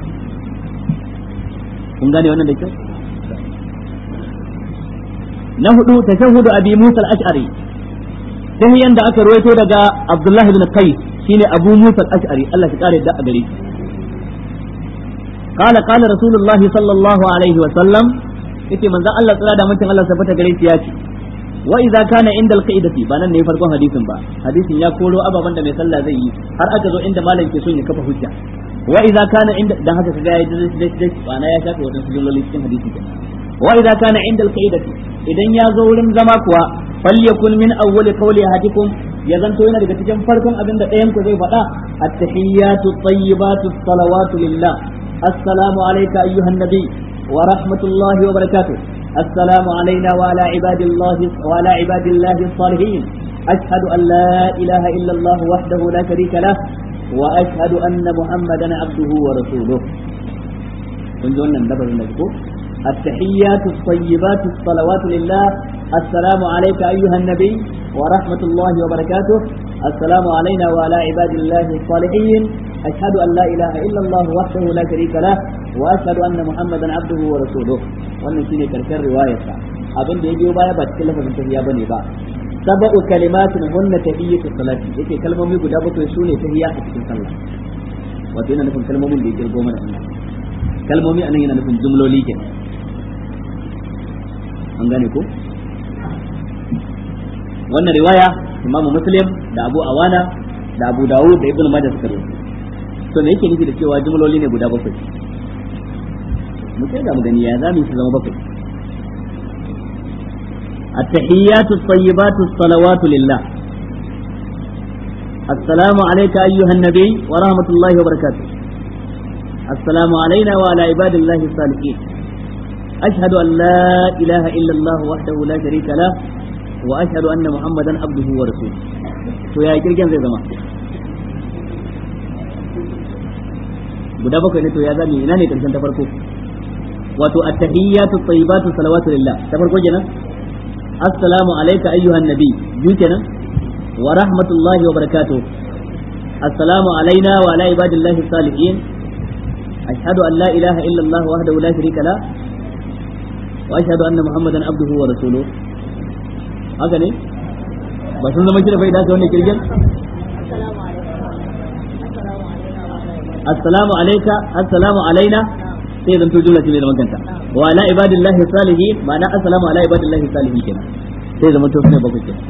kun gane wannan da kyau na hudu tashahhudu abi musa al-ash'ari tahiyan da aka ruwaito daga abdullah ibn qais shine abu musa al-ash'ari Allah ya kare da a gare shi قال قال رسول الله صلى الله عليه وسلم yake manzon Allah tsira da mutum Allah sabata gare shi ya ce wa idza kana inda alqaidati ba nan ne farkon hadisin ba hadisin ya koro ababan da mai sallah zai yi har aka zo inda malam ke son ya kafa hujja wa idza kana inda dan haka kaga ya dai dai bana ya shafe wadansu jumloli cikin hadisi kenan wa idza kana inda alqaidati idan ya zo wurin zama kuwa falyakun min awwal qawli ahadikum ya zanto yana daga cikin farkon abin da ɗayan ku zai faɗa at-tahiyyatu at-tayyibatu as-salawatu lillah assalamu alayka ayyuhan nabi wa rahmatullahi wa barakatuh السلام علينا وعلى عباد الله وعلى عباد الله الصالحين أشهد أن لا إله إلا الله وحده لا شريك له وأشهد أن محمدا عبده ورسوله كنتم نبر المذكور التحيات الطيبات الصلوات لله السلام عليك أيها النبي ورحمة الله وبركاته السلام علينا وعلى عباد الله الصالحين أشهد أن لا إله إلا الله وحده لا شريك له وأشهد أن محمدا عبده ورسوله wannan shine karshen riwayarsa abin da ya biyo baya ba cikin lafazin tahiyya bane ba sab'u kalimatin hunna tahiyyatu salati yake kalmomi guda bakwai sune tahiyya a cikin sallah wato yana nufin kalmomin da ya kirgo mana Allah kalmomi anan yana nufin jumloli ke an gane ko wannan riwaya imamu muslim da abu awana da abu dawud da ibnu majah suka rawaito to me yake nufi da cewa jumloli ne guda bakwai mu kai ga mu gani ya zamu su zama bakwai التحيات الطيبات الصلوات لله السلام عليك أيها النبي ورحمة الله وبركاته السلام علينا وعلى عباد الله الصالحين أشهد أن لا إله إلا الله وحده لا شريك له وأشهد أن محمدا عبده ورسوله ويا كرجان زي زمان guda bakwai ne to ya zami ina ne karshen ta farko wato at-tahiyyatu at-tayyibatu salawatu lillah ta farko kenan assalamu alayka ayyuhan nabi biyu kenan wa rahmatullahi wa barakatuh assalamu alaina wa ala ibadillahi salihin ashhadu an la ilaha illa allah wahdahu la sharika la wa ashhadu anna muhammadan abduhu wa rasuluhu haka ne ba sun zama kira bai da wannan kirgin assalamu alayka assalamu alaina sai zanto jumla ce mai zaman kanta wa ala ibadillahi salihin ma'ana assalamu ala ibadillahi salihin kenan sai zama to sune bakwai kenan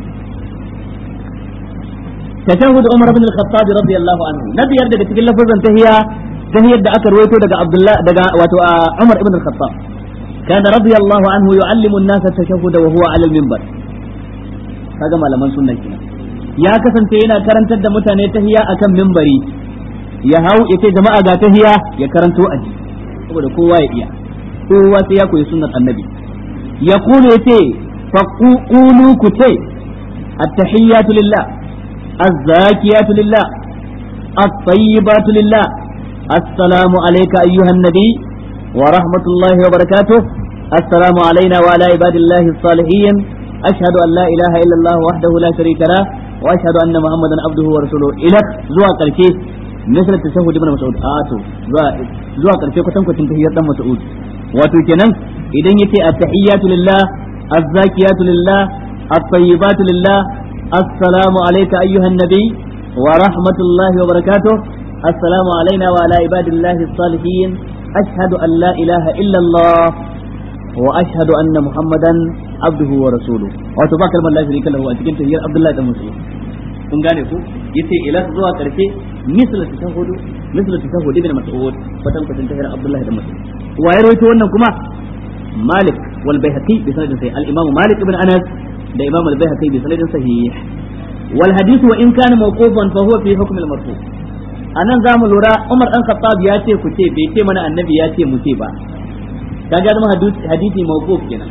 tashahhud Umar ibn al-Khattab radiyallahu anhu nabi yarda daga cikin lafazan tahiyya tahiyar da aka rawaito daga Abdullah daga wato Umar ibn al-Khattab kana radiyallahu anhu yu'allimu an-nasa tashahhud wa huwa ala al-minbar kaga malaman sunna kenan ya kasance yana karantar da mutane tahiyya akan minbari ya hau ya ce jama'a ga tahiya ya karanto aji saboda kowa ya iya kowa sai ya koyi sunnar annabi ya kulu ya ce faqulu ku ce at-tahiyyatu lillah az-zakiyatu lillah at-tayyibatu lillah assalamu alayka ayyuhan nabi wa rahmatullahi wa barakatuh assalamu alayna wa ala ibadillahi as-salihin ashhadu an la ilaha illa allah wahdahu la sharika lah wa ashhadu anna muhammadan abduhu wa rasuluhu ila zuwa karshe misal tashahhud ibn mas'ud a to zuwa zuwa karshe kwatan kwatin tahiyyar dan mas'ud wato kenan idan yace at-tahiyyatu lillah az-zakiyatu lillah at-tayyibatu lillah assalamu alayka ayyuhan nabi wa rahmatullahi wa barakatuh assalamu alayna wa ala ibadillahi as-salihin ashhadu an la ilaha illa allah wa ashhadu anna muhammadan abduhu wa rasuluhu wato ba kalmar la sharika lahu a cikin tahiyyar abdullahi dan mas'ud kun gane ku yace ila zuwa karshe misal tashahudu misal tashahudu ibn mas'ud fatan kwatan tahir abdullahi da mas'ud wa ya rawaito wannan kuma malik wal baihaqi bi sanadin sahih al imam malik ibn anas da imam al baihaqi bi sanadin sahih wal hadith wa in kana mawqufan fa huwa fi hukm al marfu anan zamu lura umar dan khattab ya ce ku ce bai ce mana annabi ya ce mu ce ba kaga zama hadisi mawquf kenan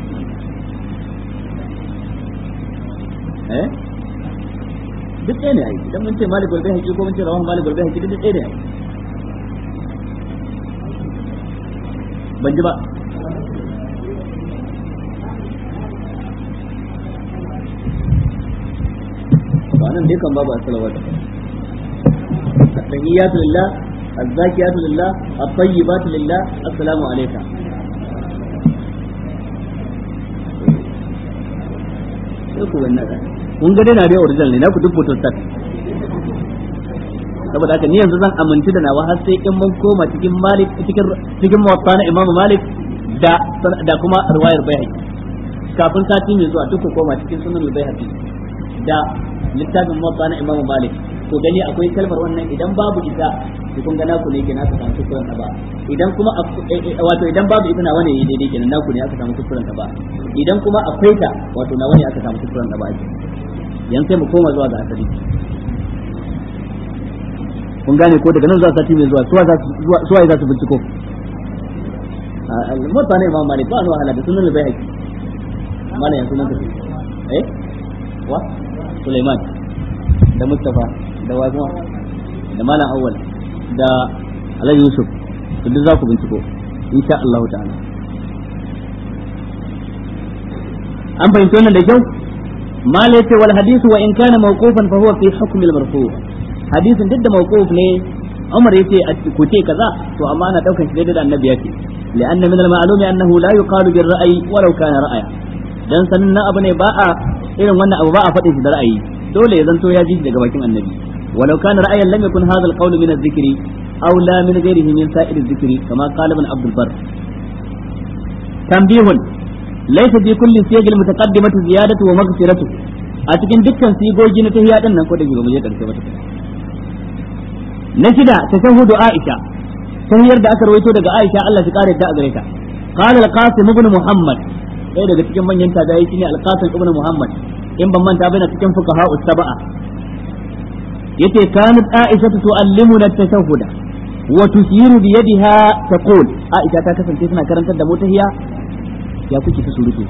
eh duk ɗaya ne ai idan mun ce malik wal bayhaqi ko mun ce rawahu malik wal bayhaqi duk ɗaya ne ai ban ji ba to anan dai kan babu as-salawat at-tahiyyatu lillah az-zakiyatu lillah at-tayyibatu lillah assalamu alayka sai ku wannan kun ga dai na dai original ne na ku duk photostat saboda haka ni yanzu zan aminci da nawa har sai in mun koma cikin malik cikin cikin muwatta na imam malik da da kuma riwayar bayhaqi kafin sati mai zuwa duk koma cikin sunan bayhaqi da littafin muwatta na imam malik to gani akwai kalmar wannan idan babu ita to kun ga naku ne kenan aka samu kuskuren ta ba idan kuma wato idan babu ita na wani daidai kenan naku ne aka samu kuskuren ta ba idan kuma akwai ta wato na wani aka samu kuskuren ta ba ake yan sai mu koma zuwa ga asali kun gane ko daga nan zuwa sati mai zuwa suwa suwa za su binciko al-mutta ne imam malik ba ni wahala da sunan bai haƙi mana yanzu nan tafi eh wa Sulaiman da Mustafa da Wazuma da Malam Awwal da Alhaji Yusuf to duk za ku binciko insha Allah ta'ala an fahimci wannan da kyau mal yace wal hadithu wa in kana mawqufan fa huwa fi hukm al marfu hadisin duk da mawquf ne Umar yace ku ce kaza to amma ana daukan shi daidai da annabi yace لأن من المعلوم أنه لا يقال بالرأي ولو كان رأيا dan sanin na abu ne ba a irin wannan abu ba a faɗin shi da ra'ayi dole ya zanto ya ji daga bakin annabi walau kana ra'ayan lam yakun hadha al-qawl min adh-dhikri aw la min ghayrihi min sa'ir adh-dhikri kama qala ibn Abdul Barr tanbihun laysa fi kulli siyag al-mutaqaddimati ziyadatu wa maghfiratu a cikin dukkan sigogi na tahiyya din nan ko da ba mu je karshe ba na shida tashahhudu Aisha tahiyar da aka rawaito daga Aisha Allah shi kare ta a gare ta qala al-Qasim ibn Muhammad ɗaya daga cikin manyan tabi'ai shine al-Qasim ibn Muhammad in ban manta bane cikin fuqaha us-sab'a yace kanat Aisha tu'allimuna at-tashahhuda wa tusiru bi yadiha taqul Aisha ta kasance tana karantar da mu tahiyya ya kuke ta surutu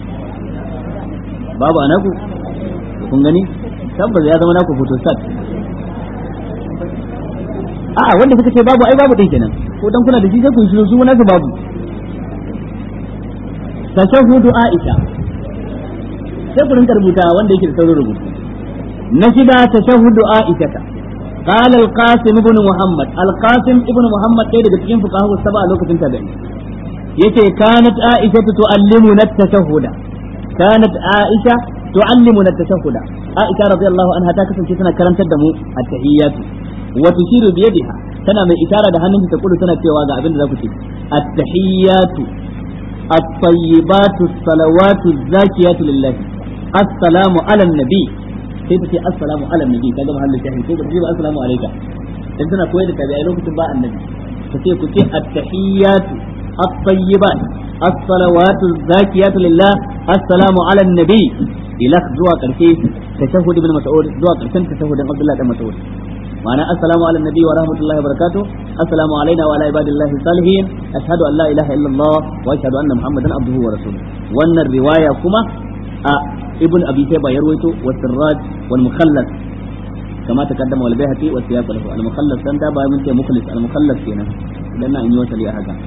babu anaku kun gani tabbas ya zama naku photostat a'a wanda suka ce babu ai babu din kenan ko dan kuna da shi sai ku shiru su na babu tashahhudu Aisha sai ku rinka rubuta wanda yake da saurin rubutu na shida tashahhudu Aisha ta قال القاسم ابن محمد القاسم ابن محمد ɗaya daga cikin fuqaha saba a lokacin tabi'i yace kanat Aisha tu'allimuna at-tashahhuda kanat Aisha tu'allimuna at-tashahhuda Aisha radiyallahu anha ta kasance tana karantar da mu at-tahiyyatu wa tushiru bi yadiha tana mai itara da hannunta ta kudu tana cewa ga abin da za ku ce at-tahiyyatu at-tayyibatu as-salawatu az-zakiyatu lillahi assalamu ala nabi sai ta ce assalamu ala nabi kaga mahallin shahi sai ta ce assalamu alayka dan tana koyar da tabi'ai lokacin ba annabi ta ce ku ce at-tahiyyatu at-tayyibat as-salawatu az-zakiyatu lillah assalamu ala nabi ila zuwa karshe tashahhud ibn mas'ud zuwa karshen tashahhudin abdullah dan mas'ud ma'ana assalamu ala nabi wa rahmatullahi wa barakatuh assalamu alaina wa ala ibadillahi salihin ashhadu an la ilaha illallah wa ashhadu anna muhammadan abduhu wa rasuluhu wannan riwaya kuma a ibn abi shayba ya rawaito wa sirraj wal mukhallas kama takaddama wal bayhaqi wa siyaq lahu al mukhallas dan da ba mun ce mukhlis al mukhallas kenan dan na yi wasali a haka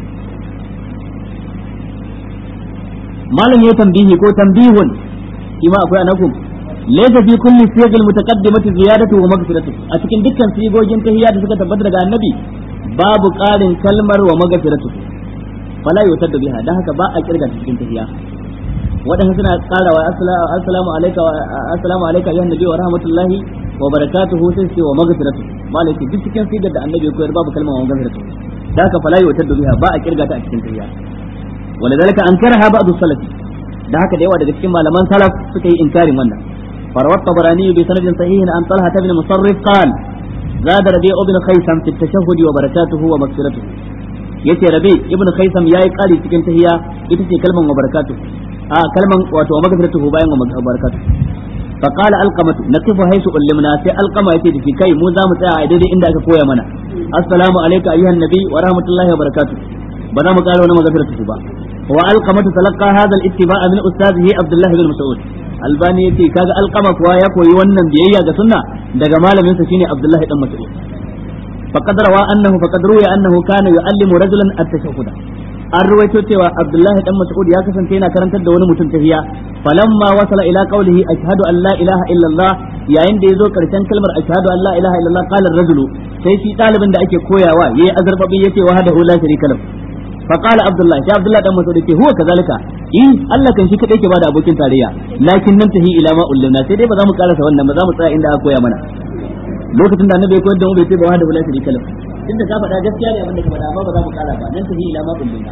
malam ya tambihi ko tambihun shi ma akwai anakum laysa fi kulli siyagil mutaqaddimati ziyadatu wa maghfiratu a cikin dukkan sigogin tahiyya da suka tabbata daga annabi babu ƙarin kalmar wa maghfiratu fala yutaddu biha dan haka ba a kirga cikin tahiyya wadanda suna karawa assalamu alayka wa assalamu alayka ya nabi wa rahmatullahi wa barakatuhu sai ce wa maghfiratu malai duk cikin sigar da annabi koyar babu kalmar wa maghfiratu dan haka fala yutaddu biha ba a kirga ta a cikin tahiyya ولذلك أنكرها بعض السلف da haka da yawa daga cikin malaman salaf suka yi inkarin wannan farawat tabarani bi sanadin sahihin an talha ibn musarrif qal zada rabi ibn khaysam fi tashahhud wa barakatuhu wa maghfiratuhu yace rabi ibn khaysam yayi kari cikin tahiyya ita ce kalman wa barakatuhu a kalman wato wa maghfiratuhu bayan wa barakatuhu fa qala alqamatu naqifu haythu ullimna sai alqama yace da kai mu za mu tsaya a daidai inda aka koya mana assalamu alayka ayyuhan nabi wa rahmatullahi wa barakatuh ba za mu ƙara wani maghfiratuhu ba والقمة تلقى هذا الاتباع من أستاذه عبد الله بن مسعود albani yace kaga alqama kuwa ya koyi wannan biyayya ga sunna daga malamin sa shine Abdullah dan Mas'ud faqad rawa annahu faqad ruya annahu kana yu'allimu rajulan at-tashahhud an ruwaito cewa Abdullah dan Mas'ud ya kasance yana karantar da wani mutum tahiyya falamma wasala ila qawlihi ashhadu an la ilaha illa Allah yayin da yazo karshen kalmar ashhadu an la ilaha illa Allah qala ar-rajulu sai shi dalibin da ake koyawa yayi azarbabi yace wahdahu la sharika lahu فقال عبد الله يا عبد الله دان مسعود يce huwa kazalika eh Allah kan shi kadai ke bada abokin tarayya lakin nan tahi ila ma ulumna sai dai ba za mu karasa wannan ba za mu tsaya inda aka koya mana lokacin da annabi ya koyar da mu bai ce ba wahda wala sharika lahu tunda ka faɗa gaskiya ne abin da ka faɗa amma ba za mu kara ba nan tahi ila ma ulumna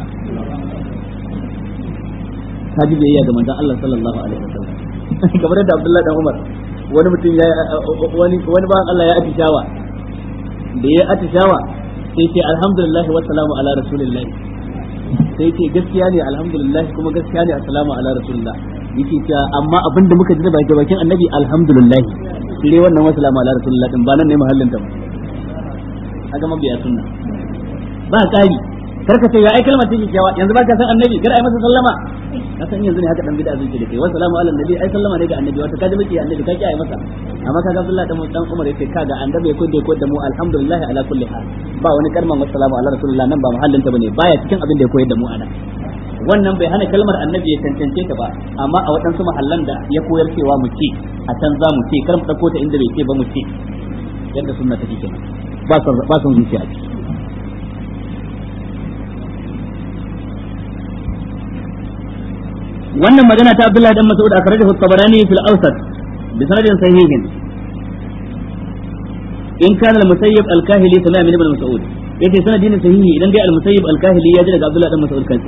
haji biyayya ga manzon Allah sallallahu alaihi wasallam kamar da Abdullah dan Umar wani mutum ya wani wani ba Allah ya atishawa da ya atishawa sai ce alhamdulillah wa salamu ala rasulillah sai ce gaskiya ne alhamdulillah kuma gaskiya ne assalamu ala rasulillah yake ta amma abin da muka ji da baki bakin annabi alhamdulillah sai wannan wa salamu ala rasulillah din ba nan ne mahallin ta ba kaga mabiya sunna ba kari karka ce ya ai kalmar take cewa yanzu ba ka san annabi kada ai masa sallama ka san yanzu ne haka dan bid'a zai ce da kai wa salamu ala nabi ai sallama ne ga annabi wata kaji miki annabi ka ki ai masa amma kaga Abdullah dan dan Umar yace kaga annabi ko da ko da mu alhamdulillah ala kulli hal ba wani kalmar wa salamu ala rasulillah nan ba mahallin ta bane baya cikin abin da ya koyar da mu ana wannan bai hana kalmar annabi ya cancance ta ba amma a waɗansu mahallan da ya koyar cewa mu ce a can za mu ce kar mu dauko ta inda bai ce ba mu ce yadda sunna take kenan ba son ba son zuciya a ciki wannan magana ta Abdullah dan Mas'ud akhrajahu at-Tabarani fil Awsat bi sanadin sahihin in kana al-Musayyib al-Kahili sami'a min Ibn Mas'ud yace sanadin sahihi idan dai al-Musayyib al-Kahili ya ji daga Abdullah dan Mas'ud kansa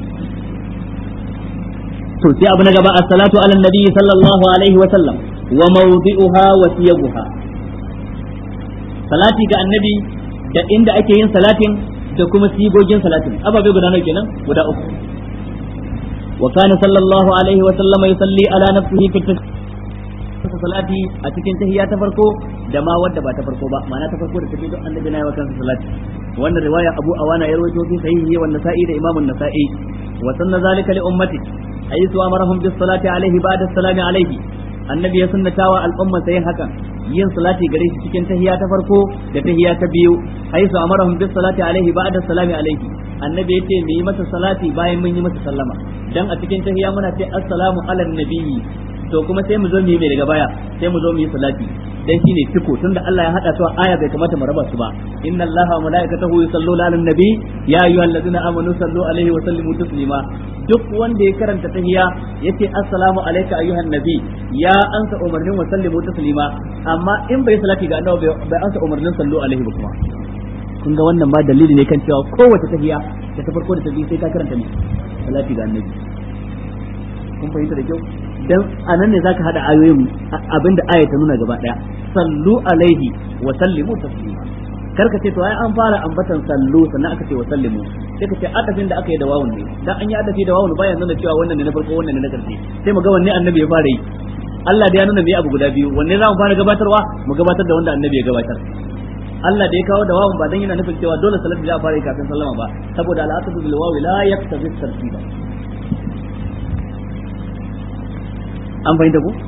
to sai abu na gaba as-salatu ala nabi sallallahu alaihi wa sallam wa mawdi'uha wa siyaguha salati ga annabi da inda ake yin salatin da kuma sigogin salatin ababe guda nawa kenan guda uku وكان صلى الله عليه وسلم يصلي على نفسه في salati a cikin tahiyya ta farko da ma wadda ba ta farko ba ma'ana ta farko da ta biyu annabi na yi wa kansa salati wannan riwaya Abu Awana ya rawaito fi sahihi wa Nasa'i da Imam Nasa'i wa sanna zalika li ummati ayyu amarahum bis salati alaihi ba'da salami alaihi annabi ya sunnatawa al'umma sai hakan yin salati gare shi cikin tahiyya ta farko da tahiyya ta biyu ayyu amarahum bis salati alaihi ba'da salami alaihi annabi yace mu yi masa salati bayan mun yi masa sallama dan a cikin tahiyya muna ce assalamu ala nabiyyi to kuma sai mu zo mu yi mai daga baya sai mu zo mu yi salati dan shine ciko tunda Allah ya hada su a aya bai kamata mu raba su ba inna Allaha wa malaikatahu yusalluna ala nabi ya ayyuhallazina amanu sallu alaihi wa sallimu taslima duk wanda ya karanta tahiyya yace assalamu alayka ayyuhan nabi ya ansa umarnin wa sallimu taslima amma in bai salati ga annabi bai ansa umarnin sallu alaihi ba kuma kun ga wannan ma dalili ne kan cewa kowace tahiya da ta farko da ta biyu sai ka karanta ne salati ga annabi kun fahimta da kyau dan anan ne zaka hada ayoyin abinda aya ta nuna gaba daya sallu alaihi wa sallimu taslima karka ce to ai an fara ambatan sallu sannan aka ce wa sallimu sai ka ce adafin da aka yi da wawun ne dan an yi adafi da wawun bayan nuna cewa wannan ne na farko wannan ne na karshe sai mu ga wanne annabi ya fara yi Allah da ya nuna me abu guda biyu wanne za mu fara gabatarwa mu gabatar da wanda annabi ya gabatar Allah da ya kawo da wawun ba dan yana nufin cewa dole salatu za a fara yi kafin sallama ba saboda al'aqdu bil wawi la yaktabi tartiba an fahimta ku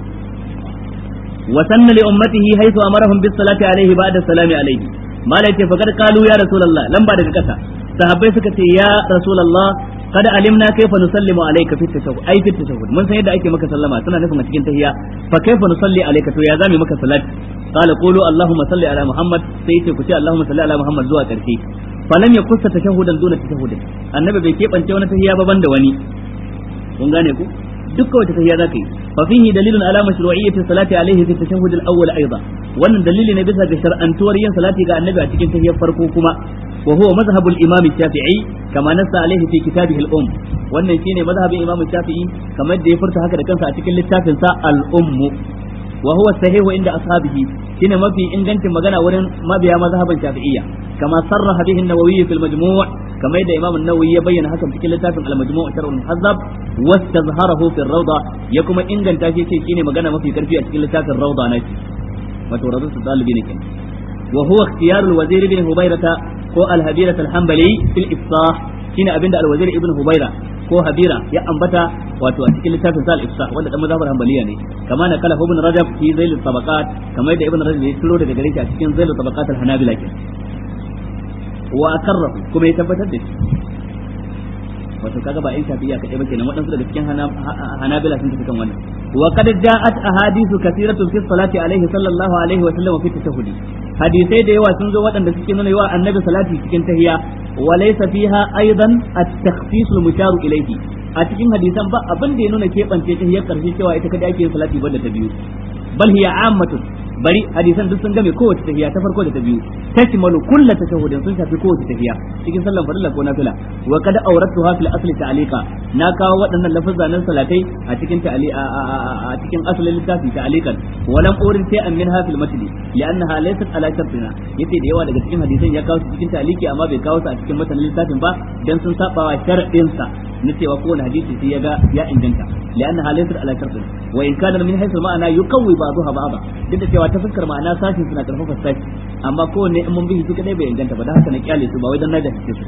wa sanna li ummatihi haythu amarahum bis salati alayhi ba'da salami alayhi malai ce fakar kalu ya rasulullah lamba daga kasa sahabbai suka ce ya rasulullah kada alimna kaifa nusallimu alayka fi tashahhud ai fi tashahhud mun san yadda ake maka sallama suna nufin a cikin tahiyya fa kaifa nusalli alayka to ya zame maka salati qala qulu allahumma salli ala muhammad sai ce ku ce allahumma salli ala muhammad zuwa karshe falam yakussa tashahhudan duna tashahhudin annabi bai kebance wani tahiyya ba banda wani kun gane ku dukkan wata tahiyya zaka yi fa fihi dalilun ala mashru'iyyati salati alayhi fi tashahhud al-awwal aidan wannan dalili ne bisa ga shar'antuwar yin salati ga annabi a cikin tahiyyar farko kuma wa huwa mazhab al-imam shafi'i kama nassa alayhi fi kitabihi al-umm wannan shine mazhabin imam shafi'i kamar da ya furta haka da kansa a cikin littafin sa al-umm wa huwa sahihu inda ashabihi shine mafi ingancin magana wurin mabiya mazhaban shafi'iyya kama sarraha bihi an-nawawi fi al-majmu' كما يدى إمام النووي يبين حكم في كل تافن المجموع شرع المحذب واستظهره في الروضة يكما إنجن تاشي شيء شيني مغانا ما في كرفية كل تافن الروضة ناشي وتوردو الطالبين كن وهو اختيار الوزير بن هبيرة هو الهبيرة الحنبلي في الإفصاح شيني أبند الوزير ابن هبيرة ko habira ya ambata wato a cikin littafin sal ifsa wanda dan mazhabar hanbaliya ne kama na kala ibn rajab fi zail tabaqat kamar da ibn rajab ya turo daga gare shi a cikin zail tabaqat al hanabila kenan wa akarrahu kuma ya tabbatar da shi wato kaga ba in shafiya kadai ba kenan waɗansu daga cikin hanabila sun tafi kan wannan wa qad ja'at ahadithu kathiratun fi salati alaihi sallallahu alaihi wa sallam fi tashahhudi hadisai da yawa sun zo waɗanda suke nuna yawa annabi salati cikin tahiyya wa laysa fiha aidan at-takhsis al-musharu ilayhi a cikin hadisan ba abin da ya nuna keɓance tahiyyar karshe cewa ita kadai ake yin salati banda ta biyu bal hiya ammatun bari hadisan duk sun game kowace tahiya ta farko da ta biyu tashmalu kullu tashahhudin sun shafi kowace tahiya cikin sallan farilla ko nafila wa kad awratuha fil asli ta'liqa na kawo waɗannan lafazan nan salatai a cikin ta'ali a cikin asalin littafi ta'liqan wa lam urid shay'an minha fil matli li'annaha laysat ala shartina yace da yawa daga cikin hadisan ya kawo su cikin ta'liqi amma bai kawo su a cikin matanin littafin ba dan sun saba wa sharadin sa na cewa kowane hadisi sai ya ga ya inganta li'annaha laysat ala shartina wa in kana min haythu ma'ana yuqawwi ba'daha ba'da duk da cewa ta fuskar ma'ana sashin suna karfafa sashi amma kowanne in mun bihi su kadai bai inganta ba da haka na kyale su ba wai dan na da su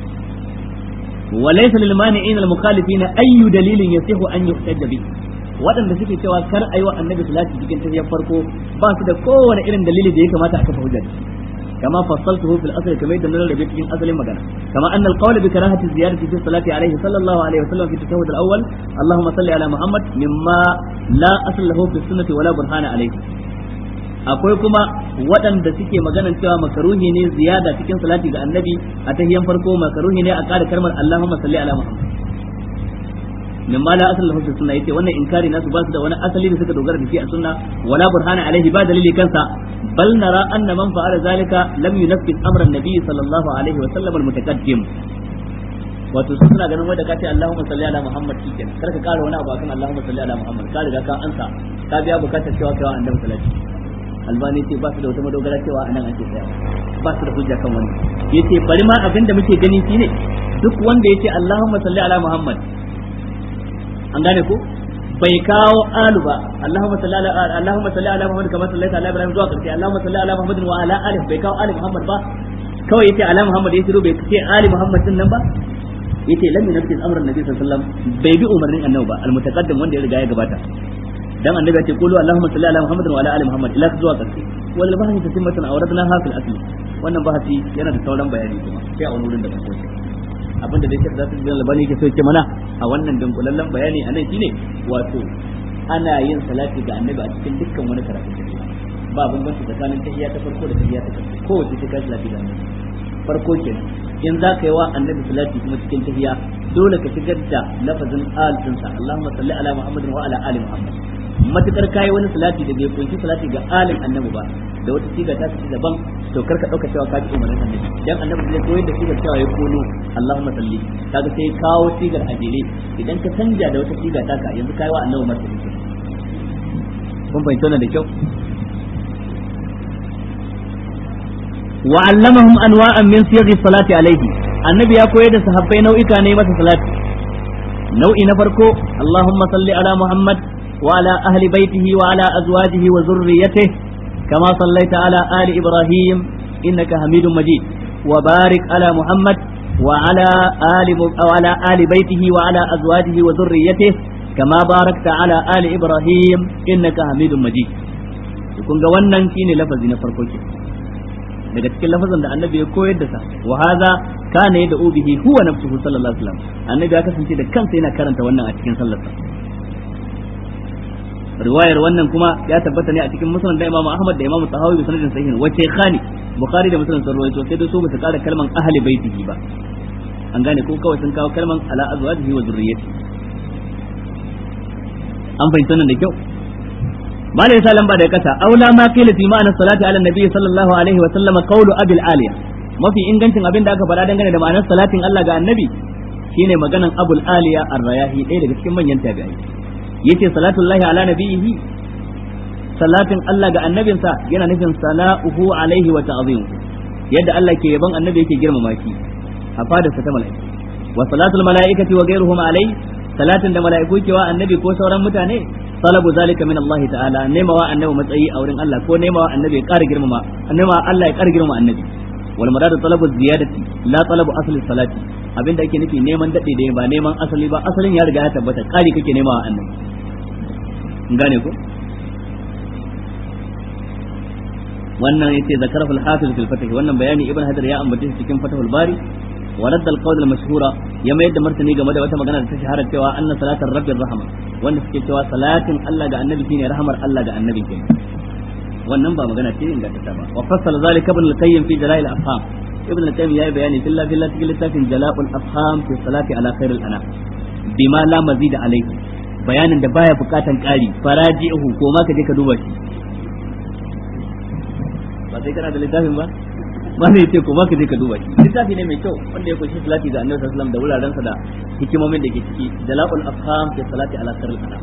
wa laysa lil mani'in al mukhalifin ayyu dalilin yasihu an yuhtajja bi waɗanda suke cewa kar ayi wa annabi salati cikin tafiyar farko ba su da kowane irin dalili da ya kamata a kafa hujja كما فصلته في الأصل كما يدل على بيت أصل مجانا كما أن القول بكراهة الزيادة في الصلاة عليه صلى الله عليه وسلم في التشهد الأول اللهم صل على محمد مما لا أصل له في السنة ولا برهان عليه akwai kuma waɗanda suke maganan cewa makaruhi ne ziyada cikin salati ga annabi a tahiyan farko makaruhi ne a ƙara kalmar Allahumma salli ala Muhammad min ma la asal lahu fi sunna yace wannan inkari nasu ba su da wani asali da suka dogara da shi a sunna wala burhana alaihi ba dalili kansa bal nara anna man fa'ala zalika lam yunaffis amra an-nabi sallallahu alaihi wa sallam al-mutaqaddim wato su suna ganin wanda ka ce Allahumma salli ala Muhammad shikenan kar ka kara wani abu akan Allahumma salli ala Muhammad ka riga ka ansa ka biya bukatar cewa kai wa annabi salati albani ce ba su da wata madogara cewa anan ake tsaya ba su da hujja kan wannan yace bari ma abin da muke gani shine duk wanda yace Allahumma salli ala Muhammad an gane ko bai kawo alu ba Allahumma salli ala Allahumma salli ala Muhammad kama sallaita ala Ibrahim zuwa karshe Allahumma salli ala Muhammad wa ala ali bai kawo ali Muhammad ba kawai yace ala Muhammad ya shiru bai ce ali Muhammad din nan ba yace lam yunfiz amran nabi sallallahu alaihi wasallam bai bi umarnin annabi ba almutaqaddim wanda ya riga ya gabata dan annabi ya ce qulu allahumma salli ala muhammadin wa ala ali muhammad ila zuwa karshe wal bahthi tatimmatan awradna ha fil asli wannan bahasi yana da sauran bayani kuma sai a wani wurin da ba ko abinda dai shek zasu bin labani yake so ya ce mana a wannan dunkulallen bayani anan shine wato ana yin salati ga annabi a cikin dukkan wani karatu ba bambanci tsakanin tahiyya ta farko da tahiyya ta karshe kowace ta kai salati ga annabi farko kenan in za ka yi wa annabi salati kuma cikin tahiyya dole ka shigar da lafazin al dinsa Allahumma salli ala Muhammadin wa ala ali Muhammad matukar kai wani salati da bai kunshi salati ga alin annabi ba da wata siga ta ci daban to karka dauka cewa ka ji umarnin annabi dan annabi zai koyar da sigar cewa ya kono Allahumma salli kaga sai kawo sigar ajire idan ka canja da wata siga ta ka yanzu kai wa annabi martaba kun fahimta wannan da kyau wa allamahum anwa'an min siyaghi salati alayhi annabi ya koyar da sahabbai nau'ika ne masa salati nau'i na farko Allahumma salli ala Muhammad wa ala ahli baitihi wa ala azwajihi wa zurriyyatihi kama sallaita ala ali Ibrahim innaka Hamidum Majid wa barik ala Muhammad wa ala ali wa ala ali baitihi wa ala azwajihi wa zurriyyatihi kama barakta ala ali Ibrahim innaka Hamidum Majid kun ga wannan shine lafazi na farko ke daga cikin lafazan da annabi ya koyar da sa wa hadha kana yad'u bihi huwa nafsuhu sallallahu alaihi wasallam annabi ya kasance da kansa yana karanta wannan a cikin sallarsa riwayar wannan kuma ya tabbata ne a cikin musnad da Imam Ahmad da Imam Tahawi bi sanadin sahihin wace khani Bukhari da Muslim sun rawaito sai da su ba su kara kalman ahli baitihi ba an gane ko kawai sun kawo kalman ala azwajihi wa zurriyyati an fahimta nan da kyau mala yasa lamba da kasa aula ma qila fi ma'ana salati ala nabi sallallahu alaihi wa sallam qawlu abil aliya mafi ingancin abin da aka faɗa dangane da ma'anar salatin Allah ga annabi shine maganan abul aliya ar-rayahi ɗaya daga cikin manyan tabi'ai yace salatullahi ala nabiyihi salatin Allah ga annabinsa yana nufin sana'uhu alaihi wa ta'zim yadda Allah ke yaban annabi yake girmama shi a fadarsa ta mala'ika wa salatul mala'ikati wa ghayruhum alaihi salatin da mala'iku ke wa annabi ko sauran mutane talabu zalika min Allah ta'ala nemawa annabi matsayi a wurin Allah ko nemawa annabi ya ƙara girmama nemawa Allah ya ƙara girmama annabi wal muradu talabu ziyadati la talabu asli salati abinda ake nufi neman dade da ba neman asali ba asalin ya riga ya tabbata ƙari kake nemawa annabi gane ko wannan yace zakarahu al-hafiz fil fath wannan bayani ibn hadar ya ambace shi cikin fathul bari wa radd al-qawl al-mashhura ya mayar da martani game da wata magana da ta shahara cewa anna salatar rabbir rahma wanda suke cewa salatin Allah ga annabi shine rahmar Allah ga annabi kenan wannan ba magana ce ingantacce ba wa fassala zalika ibn al-qayyim fi jala'il afham ibn al-qayyim yayi bayani filla filla cikin littafin jala'ul afham fi salati ala khairil anam bima la mazida alayhi bayanin da baya bukatan ƙari faraji'uhu ko ma ka je ka duba shi ba sai kana da littafin ba ba ne ce ko ma ka je ka duba shi littafi ne mai kyau wanda ya kunshi salati ga annabi sallallahu alaihi wasallam da wuraren sa da hikimomin da ke ciki jala'ul afham fi salati ala khairil anam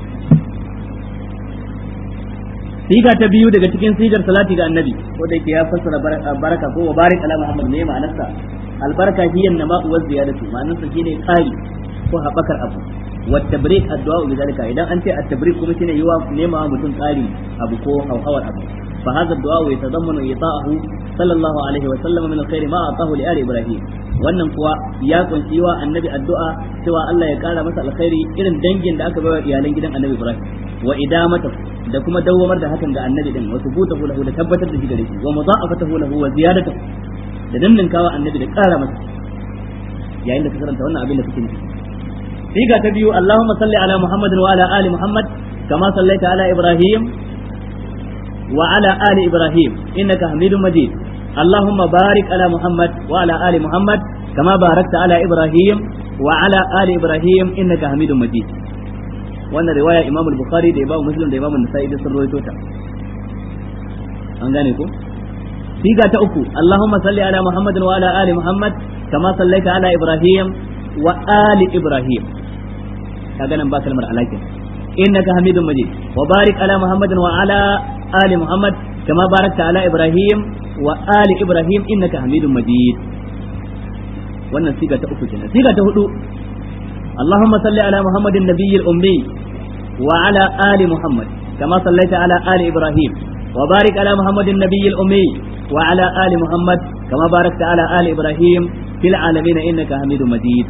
siga ta biyu daga cikin sigar salati ga annabi ko da yake ya fassara baraka ko wa barik ala muhammad ne ma'anarsa albarka hiya nama'u wa ziyadatu ma'anarsa shine ƙari ko haɓakar abu والتبريك الدعاء بذلك إذا أنت التبريك كما شنو يوا نيما متون قاري أبو كو أو حور أبو فهذا الدعاء يتضمن إعطاءه صلى الله عليه وسلم من الخير ما أعطاه لآل إبراهيم wannan kuwa ya kunshi wa annabi addu'a cewa Allah ya kara masa alkhairi irin dangin da aka bayar iyalan gidan annabi Ibrahim wa idamata da kuma dawwamar da hakan ga annabi din wa subutahu lahu da tabbatar da shi gare shi wa mudha'afatahu lahu wa ziyadatahu da danninkawa annabi da kara masa yayin da ka karanta wannan abin da kake nufi siga ta biyu Allahumma salli ala Muhammad wa ala ali Muhammad kama sallaita ala Ibrahim wa ala ali Ibrahim innaka Hamidum Majid اللهم بارك على محمد وعلى آل محمد كما باركت على إبراهيم وعلى آل إبراهيم إنك حميد مجيد wannan riwaya Imam Bukhari da Imam Muslim da Imam Nasa'i da sun rawaito ta an gane ko siga ta uku Allahumma salli ala Muhammadin wa ala ali Muhammad kama sallaita ala Ibrahim wa ali Ibrahim kaga nan ba kalmar alakin innaka hamidun majid wa barik ala Muhammadin wa ala ali Muhammad kama barakta ala Ibrahim wa ali Ibrahim innaka hamidun majid wannan siga ta uku kenan siga ta hudu اللهم صل على محمد النبي الأمي وعلى آل محمد كما صليت على آل إبراهيم وبارك على محمد النبي الأمي وعلى آل محمد كما باركت على آل إبراهيم في العالمين إنك حميد مجيد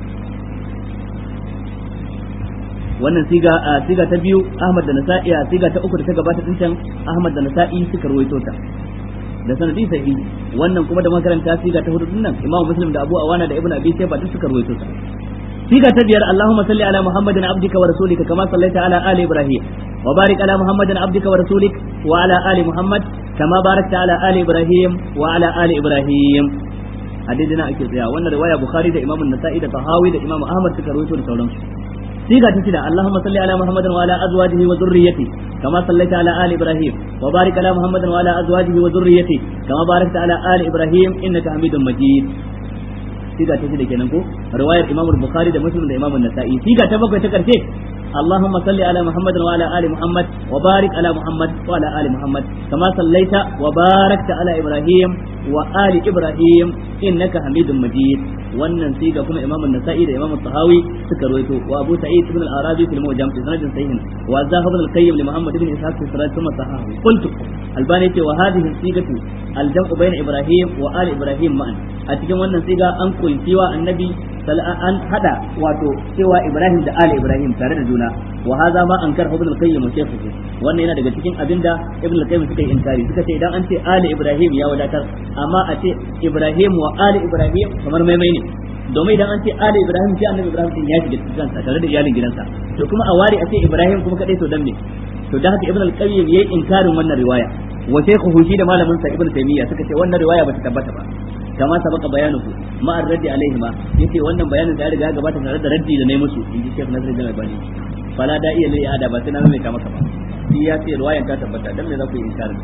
wannan siga a siga ta biyu Ahmad da Nasa'i a siga ta uku da ta gabata din can Ahmad da Nasa'i suka ruwaito ta da sanadi sahihi wannan kuma da makaranta siga ta hudu din nan Imam Muslim da Abu Awana da Ibn Abi Shayba duk suka ruwaito ta siga ta biyar Allahumma salli ala Muhammadin abdika wa rasulika kama sallaita ala ali Ibrahim wa barik ala Muhammadin abdika wa rasulik wa ala ali Muhammad kama barakta ala ali Ibrahim wa ala ali Ibrahim hadidina ake tsaya wannan riwaya Bukhari da Imam Nasa'i da Tahawi da Imam Ahmad suka rawaito da sauransu siga ta shida Allahumma salli ala Muhammadin wa ala azwajihi wa dhurriyyati kama sallaita ala ali Ibrahim wa barik ala Muhammadin wa ala azwajihi wa dhurriyyati kama barakta ala ali Ibrahim innaka Hamidum Majid siga ta shida kenan ko riwayar Imam Bukhari da Muslim da Imam An-Nasa'i siga ta bakwai ta karshe اللهم صل على محمد وعلى ال محمد وبارك على محمد وعلى ال محمد كما صليت وباركت على ابراهيم وال ابراهيم انك حميد مجيد wannan siga kuma imam an-nasa'i da imam at-tahawi suka rawaito wa abu sa'id ibn al-arabi fil mujam fi sanadin sahih wa zahab ibn al-qayyim li muhammad ibn ishaq fi sanad thumma sahahu qultu albani ce wa hadhihi sigatu al-jam'u bayna ibrahim wa ali ibrahim ma'an a cikin wannan siga an kulkiwa annabi an hada wato cewa ibrahim da ali ibrahim tare da juna wa hadha ma ankar ibn al-qayyim wa shaykhuhu wannan yana daga cikin abinda ibn al-qayyim suka yi inkari suka ce idan an ce ali ibrahim ya wadatar amma a ce ibrahim wa ali ibrahim kamar maimai ne domin idan an ce ali ibrahim sai annabi ibrahim din ya shiga cikin sa tare da iyalin gidansa to kuma a wari a ce ibrahim kuma kadai to dan me to da haka ibn al-qayyim yayi inkarin wannan riwaya wa shaykhuhu shi da malamin sa ibn taymiya suka ce wannan riwaya bata tabbata ba kama sabaka bayanuhu ma ar-raddi alaihi ma yace wannan bayanin da ya riga gabata tare da raddi da nayi musu inji Sheikh Nasiruddin Albani fala da iya lai ada ba sai na mai kama kama shi ya ce riwayan ta tabbata dan me za ku yi inkarin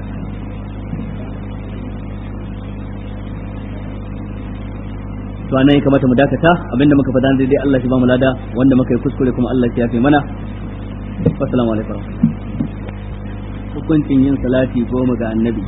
to anan ya kamata mu dakata abinda muka faɗa daidai Allah shi ba mu lada wanda muka yi kuskure kuma Allah shi ya fi mana assalamu alaikum hukuncin yin salati goma ga annabi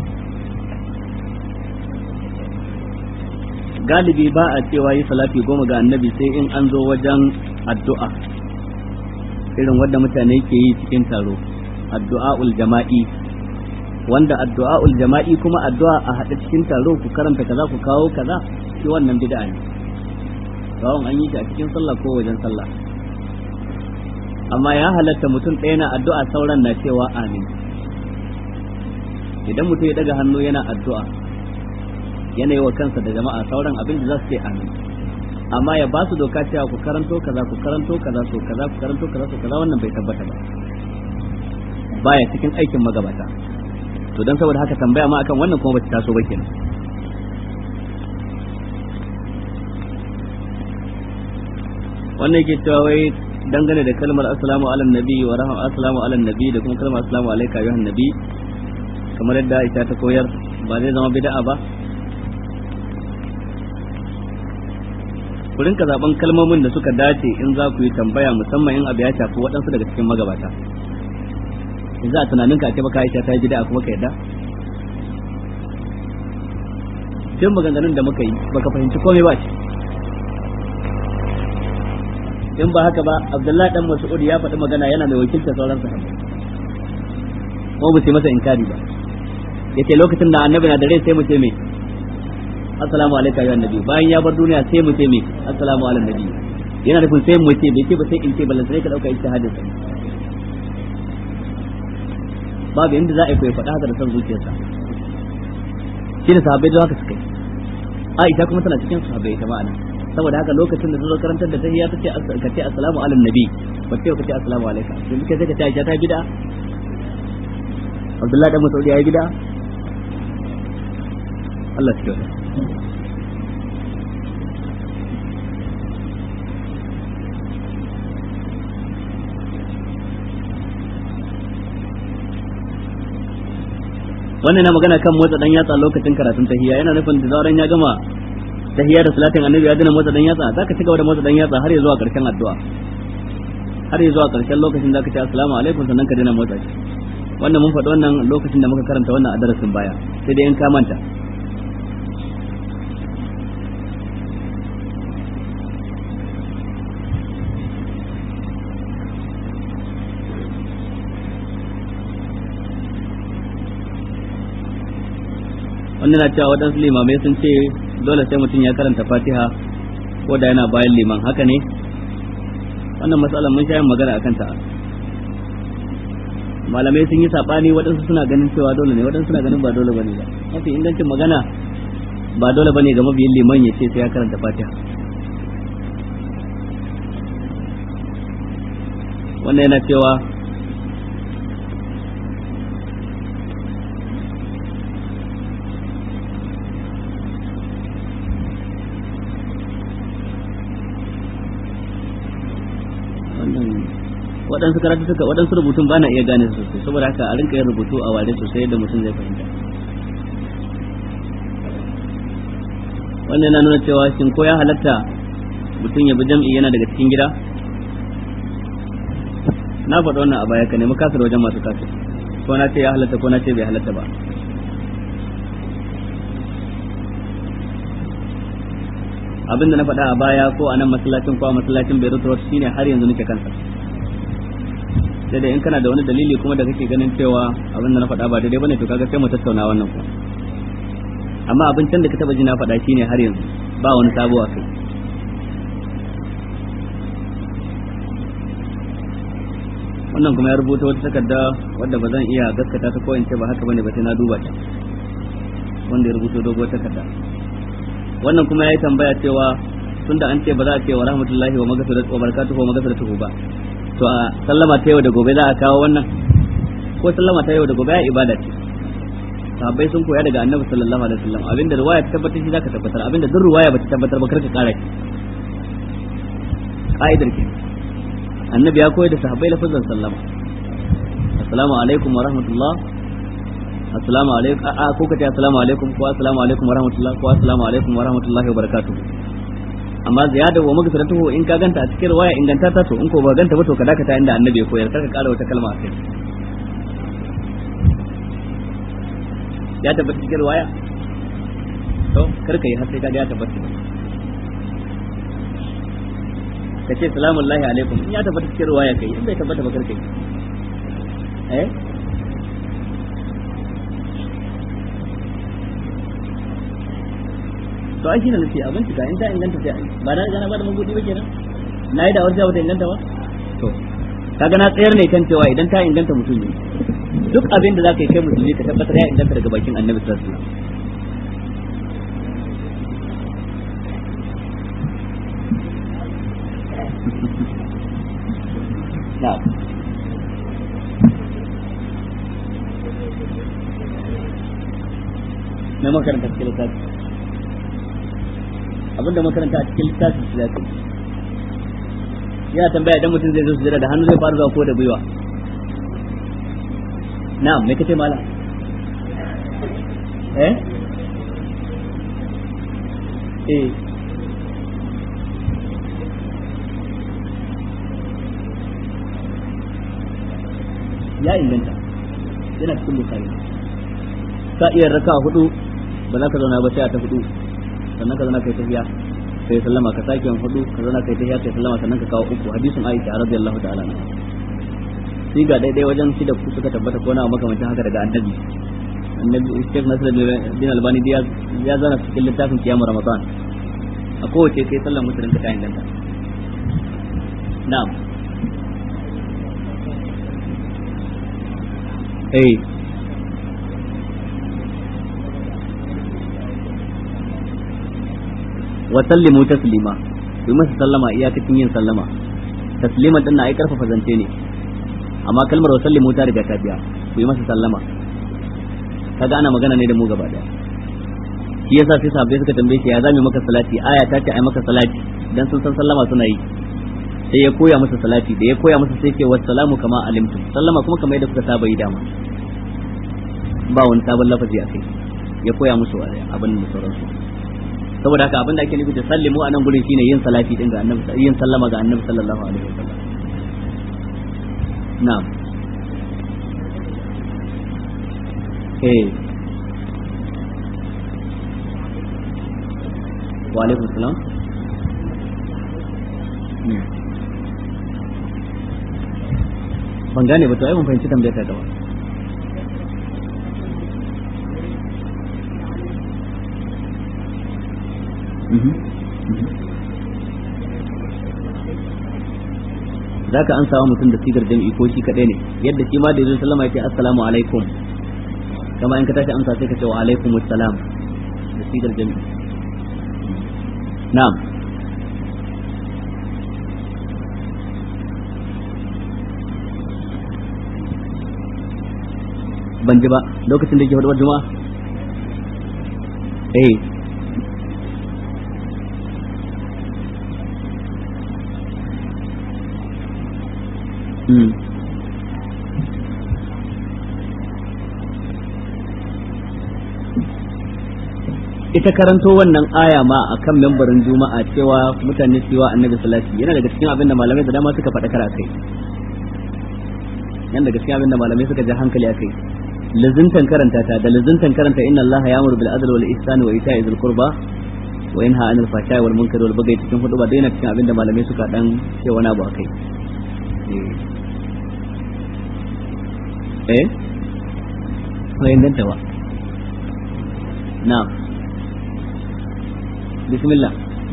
galibi ba a cewa yi salati goma ga annabi sai in an zo wajen addu'a irin wadda mutane ke yi cikin taro addu'a'ul jama'i wanda addu'a'ul jama'i kuma addu'a a haɗe cikin taro ku karanta kaza ku kawo kaza shi wannan bid'a ne kawon an yi shi a cikin sallah ko wajen sallah amma ya halatta mutum ɗaya na addu'a sauran na cewa amin idan mutum ya daga hannu yana addu'a yanayi wa kansa da jama'a sauran abin da za su ce amin amma ya ba su doka cewa ku karanto kaza ku karanto kaza so kaza ku karanto kaza so kaza wannan bai tabbata ba baya cikin aikin magabata to dan saboda haka tambaya ma akan wannan kuma bata taso ba kenan wannan yake cewa wai dangane da kalmar assalamu ala nabi wa rahama assalamu ala nabi da kuma kalmar assalamu alayka ayyuhan nabi kamar yadda Aisha ta koyar ba zai zama bid'a ba ku rinka zaben kalmomin da suka dace in za ku yi tambaya musamman in abu ya shafi waɗansu daga cikin magabata in za a tunanin ka ce baka Aisha ta yi bid'a kuma ka yadda sai maganganun da muka yi baka fahimci komai ba ce in ba haka ba Abdullahi dan Mas'ud ya faɗi magana yana mai wakilta sauran sahabbai ko ba sai masa inkari ba yace lokacin da annabi na da rai sai mu ce me assalamu alaikum ya annabi bayan ya bar duniya sai mu ce me assalamu ala nabi yana nufin sai mu ce bai ce ba sai in ce ballan sai ka dauka ijtihadin sa babu inda za a yi koyi faɗa haka da san zuciyarsa shi da sahabbai da haka suka yi Aisha kuma tana cikin sahabbai ta ma'ana saboda haka lokacin da zo karantar da tahiyya ta ce ka ce assalamu ala nabi ba ce ka ce assalamu alaikum yanzu kai sai ka ce Aisha ta bid'a Abdullahi dan Masaudi ya yi bid'a Allah shi kyauta wannan na magana kan motsa dan yatsa lokacin karatun tahiyya yana nufin da zauren ya gama tahiyya da salatin annabi ya dana motsa dan yatsa zaka ci gaba da motsa dan yatsa har ya zuwa karshen addu'a har ya zuwa karshen lokacin zaka ce assalamu alaikum sannan ka dena motsa shi wannan mun faɗi wannan lokacin da muka karanta wannan a darasin baya sai dai in ka manta wannan na cewa waɗansu limamai sun ce dole sai mutum ya karanta fatiha ko da yana bayan liman haka ne wannan matsalar mun sha yin magana a kanta malamai sun yi saɓani waɗansu suna ganin cewa dole ne waɗansu suna ganin ba dole bane ba mafi ingancin magana ba dole bane ga mabiyin liman ya ce sai ya karanta fatiha wannan yana cewa wannan waɗansu karatu suka waɗansu rubutun ba na iya gane su sosai saboda haka a rinka yin rubutu a ware sosai yadda mutum zai fahimta wannan yana nuna cewa shin ko ya halatta mutum ya bi jam'i yana daga cikin gida na faɗa wannan a baya ka nemi kasar wajen masu kasar ko na ce ya halatta ko na ce bai halatta ba abin da na faɗa a baya ko a nan masallacin ko a masallacin Beirut Road shine har yanzu nake kansa sai da in kana da wani dalili kuma da kake ganin cewa abin da na faɗa ba daidai bane to kaga sai mu tattauna wannan kuma amma abin can da ka taba ji na faɗa shine har yanzu ba wani sabo a kai wannan kuma ya rubuta wata takarda wadda ba zan iya gaskata ta ko in ce ba haka bane ba sai na duba ta wanda ya rubuta doguwar takarda wannan kuma yayi tambaya cewa tunda an ce ba za a ce wa rahmatullahi wa maghfiratu wa barakatuhu wa maghfiratuhu ba to a sallama ta yau da gobe za a kawo wannan ko sallama ta yau da gobe ya ibada ce sahabbai sun koya daga annabi sallallahu alaihi wasallam abinda riwaya ta tabbatar shi zaka tabbatar abinda duk riwaya ba ta tabbatar ba karka kara shi ka'idar ke annabi ya koyar da sahabbai lafazan sallama assalamu alaikum wa rahmatullah assalamu alaikum a ko kace assalamu alaikum ko assalamu alaikum wa rahmatullah ko assalamu alaikum wa rahmatullahi wa barakatuh amma ziyada wa magfiratuhu in ka ganta a cikin riwaya inganta ta to in ko ba ganta ba to ka dakata inda annabi ya koyar karka kara wata kalma a kai ya tabbata cikin riwaya to karka yi har sai kaga ya tabbata ka ce salamun lahi alaikum in ya tabbata cikin riwaya kai in bai tabbata ba karka yi eh to ai shine nace abin tuka in ta inganta sai ai ba na gana ba da mabudi ba kenan na yi da warja bata inganta ba to kaga na tsayar ne kan cewa idan ta inganta mutum ne duk abin da zaka yi kai musulmi ka tabbatar ya inganta daga bakin annabi sallallahu alaihi wasallam na'am na makaranta cikin littafi abinda makaranta a cikin littafi shi zafi yana tambaya idan mutum zai zo sujada da hannu zai fara zuwa ko da gwiwa na'am me kace mala eh eh ya inganta yana cikin bukari ka iya raka hudu ba za ka zauna ba sai a ta hudu sannan ka zauna kai tafiya kai sallama ka sake yin hudu ka zauna kai tafiya kai sallama sannan ka kawo uku hadisin Aisha radiyallahu ta'ala anha shi ga daidai wajen shi da suka tabbata ko na makamancin haka daga annabi annabi Sheikh Nasiruddin Albani ya zana cikin littafin kiyamu Ramadan a kowace kai sallan musulun ka ta inganta na'am eh wa sallimu taslima ku yi masa sallama iyakacin yin sallama taslima din na ai karfafa zance ne amma kalmar wa sallimu ta riga ta biya ku yi masa sallama kaga ana magana ne da mu gaba daya shi yasa sai sahabbai suka tambaye shi ya zame maka salati aya ta ce ai maka salati dan sun san sallama suna yi sai ya koya masa salati da ya koya masa sai ce wassalamu kama alimtum sallama kuma kamar yadda kuka saba yi dama ba wani sabon lafazi a kai ya koya musu abin da sauransu saboda haka abin da ake nufi da sallimu a nan gurin shine yin salati din ga annabi yin sallama ga annabi sallallahu alaihi wasallam na'am eh wa alaikum salam ban gane ba to ai mun fahimci tambayar ta gaba za ka an samu mutum da sigar jam'i ko shi kaɗai ne yadda shi ma da yanzu sallama ya ce assalamu alaikum kama in ka tashi amsa sai ka ce wa alaikum assalam da sigar jam'i na'am ban ji ba lokacin da yake hudu juma'a eh ita karanto wannan aya ma a kan membarin juma'a cewa mutane su yi wa annabi salati yana daga cikin abin da malamai da dama suka faɗa kara kai yana daga cikin abin da malamai suka ja hankali akai lazuntan karanta ta da lazuntan karanta inna allaha ya'muru bil adli wal ihsani wa ita'i dhil qurba wa yanha 'anil fahsha'i wal munkari wal baghi cikin hudu ba daina cikin abin da malamai suka dan ce wani abu akai eh ko inganta ba na'am بسم الله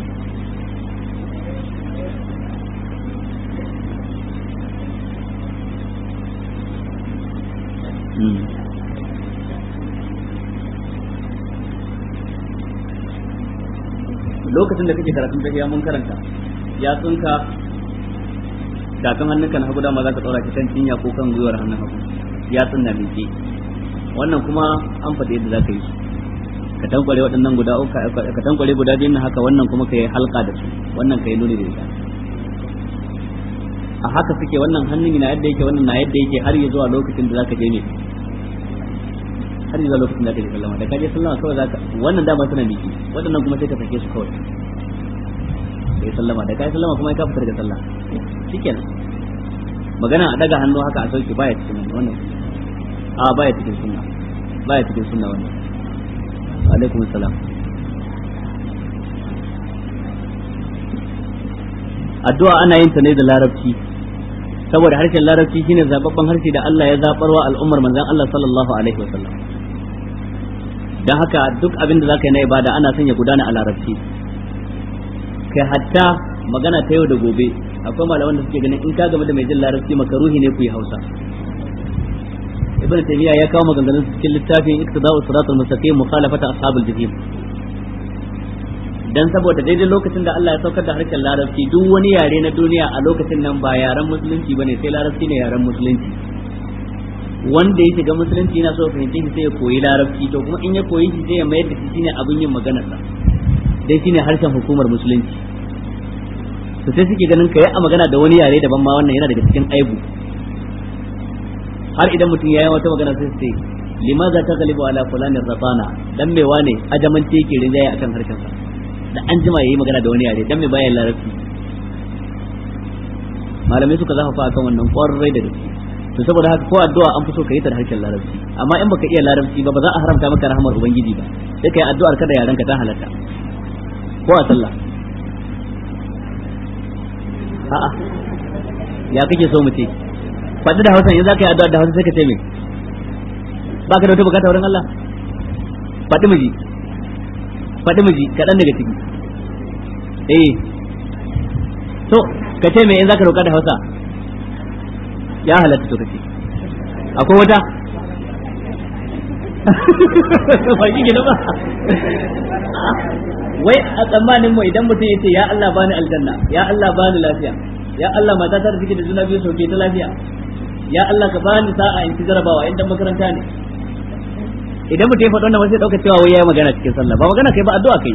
lokacin da kake karatun tafiya mun karanta ya tsunka kafin hannunka na hagu dama za ka tsora ki kan cinya ko kan gwiwar hannun hagu ya tsunna mai wannan kuma an faɗi yadda za ka yi su ka tankware waɗannan guda uku ka tankware guda biyun haka wannan kuma ka yi halka da su wannan ka yi nuni da ita a haka suke wannan hannun na yadda yake wannan na yadda yake har ya zuwa lokacin da zaka je ne har ya zuwa lokacin da ka je sallama da ka je sallama kawai zaka wannan dama suna biki waɗannan kuma sai ka sake su kawai ka yi sallama da ka yi sallama kuma ka fitar da sallah shikenan magana a daga hannu haka a sauke baya cikin wannan a baya cikin sunna baya cikin sunna wannan alaikum salam addu'a ana yin ta ne da larabci saboda harshen larabci shine zababban harshe da Allah ya zabarwa al'ummar manzon Allah sallallahu alaihi wasallam dan haka duk abin da zaka yi na ibada ana son ya gudana a larabci kai hatta magana ta yau da gobe akwai malaman da suke ganin in ka game da mai jin larabci makaruhi ne ku yi Hausa ibn taymiya ya kawo maganganun cikin littafin iktida'u siratal mustaqim mukhalafata ashabul jahim dan saboda daidai lokacin da Allah ya saukar da harshen larabci duk wani yare na duniya a lokacin nan ba yaren musulunci bane sai larabci ne yaren musulunci wanda ya shiga musulunci yana so fahimci shi sai ya koyi larabci to kuma in ya koyi shi sai ya mayar da shi shine abin yin maganar sa dai shine harshen hukumar musulunci to sai suke ganin kai a magana da wani yare daban ma wannan yana daga cikin aibu har idan mutum ya yi wata magana sai sai limaza ta galibu ala fulanin rabana dan me wane ajamanci yake rinjaye akan harshen sa da an jima yayi magana da wani yare dan me bayan larabci malamai suka zafafa akan wannan kwarai da gaske to saboda haka ko addu'a an fi so ka yi ta da harshen larabci amma in baka iya larabci ba ba za a haramta maka rahmar ubangiji ba sai kai addu'ar ka da yaran ka ta halatta ko a sallah a'a ya kake so mu ce faɗi da hausa in za ka yi addu'a da hausa sai ka ce me ba ka da wata bukata wurin Allah faɗi miji faɗi miji kaɗan daga ciki eh to ka ce me in za ka roƙa da hausa ya halatta to kace akwai wata ba shi gina ba wai a tsammanin mu idan mutum ya ce ya Allah bani aljanna ya Allah bani lafiya ya Allah mata ta da take da juna biyu sauke ta lafiya ya Allah ka bani sa'a in ci jarabawa in dan makaranta ne idan mutum ya faɗa wannan sai dauka cewa wai yayi magana cikin sallah ba magana kai ba addu'a kai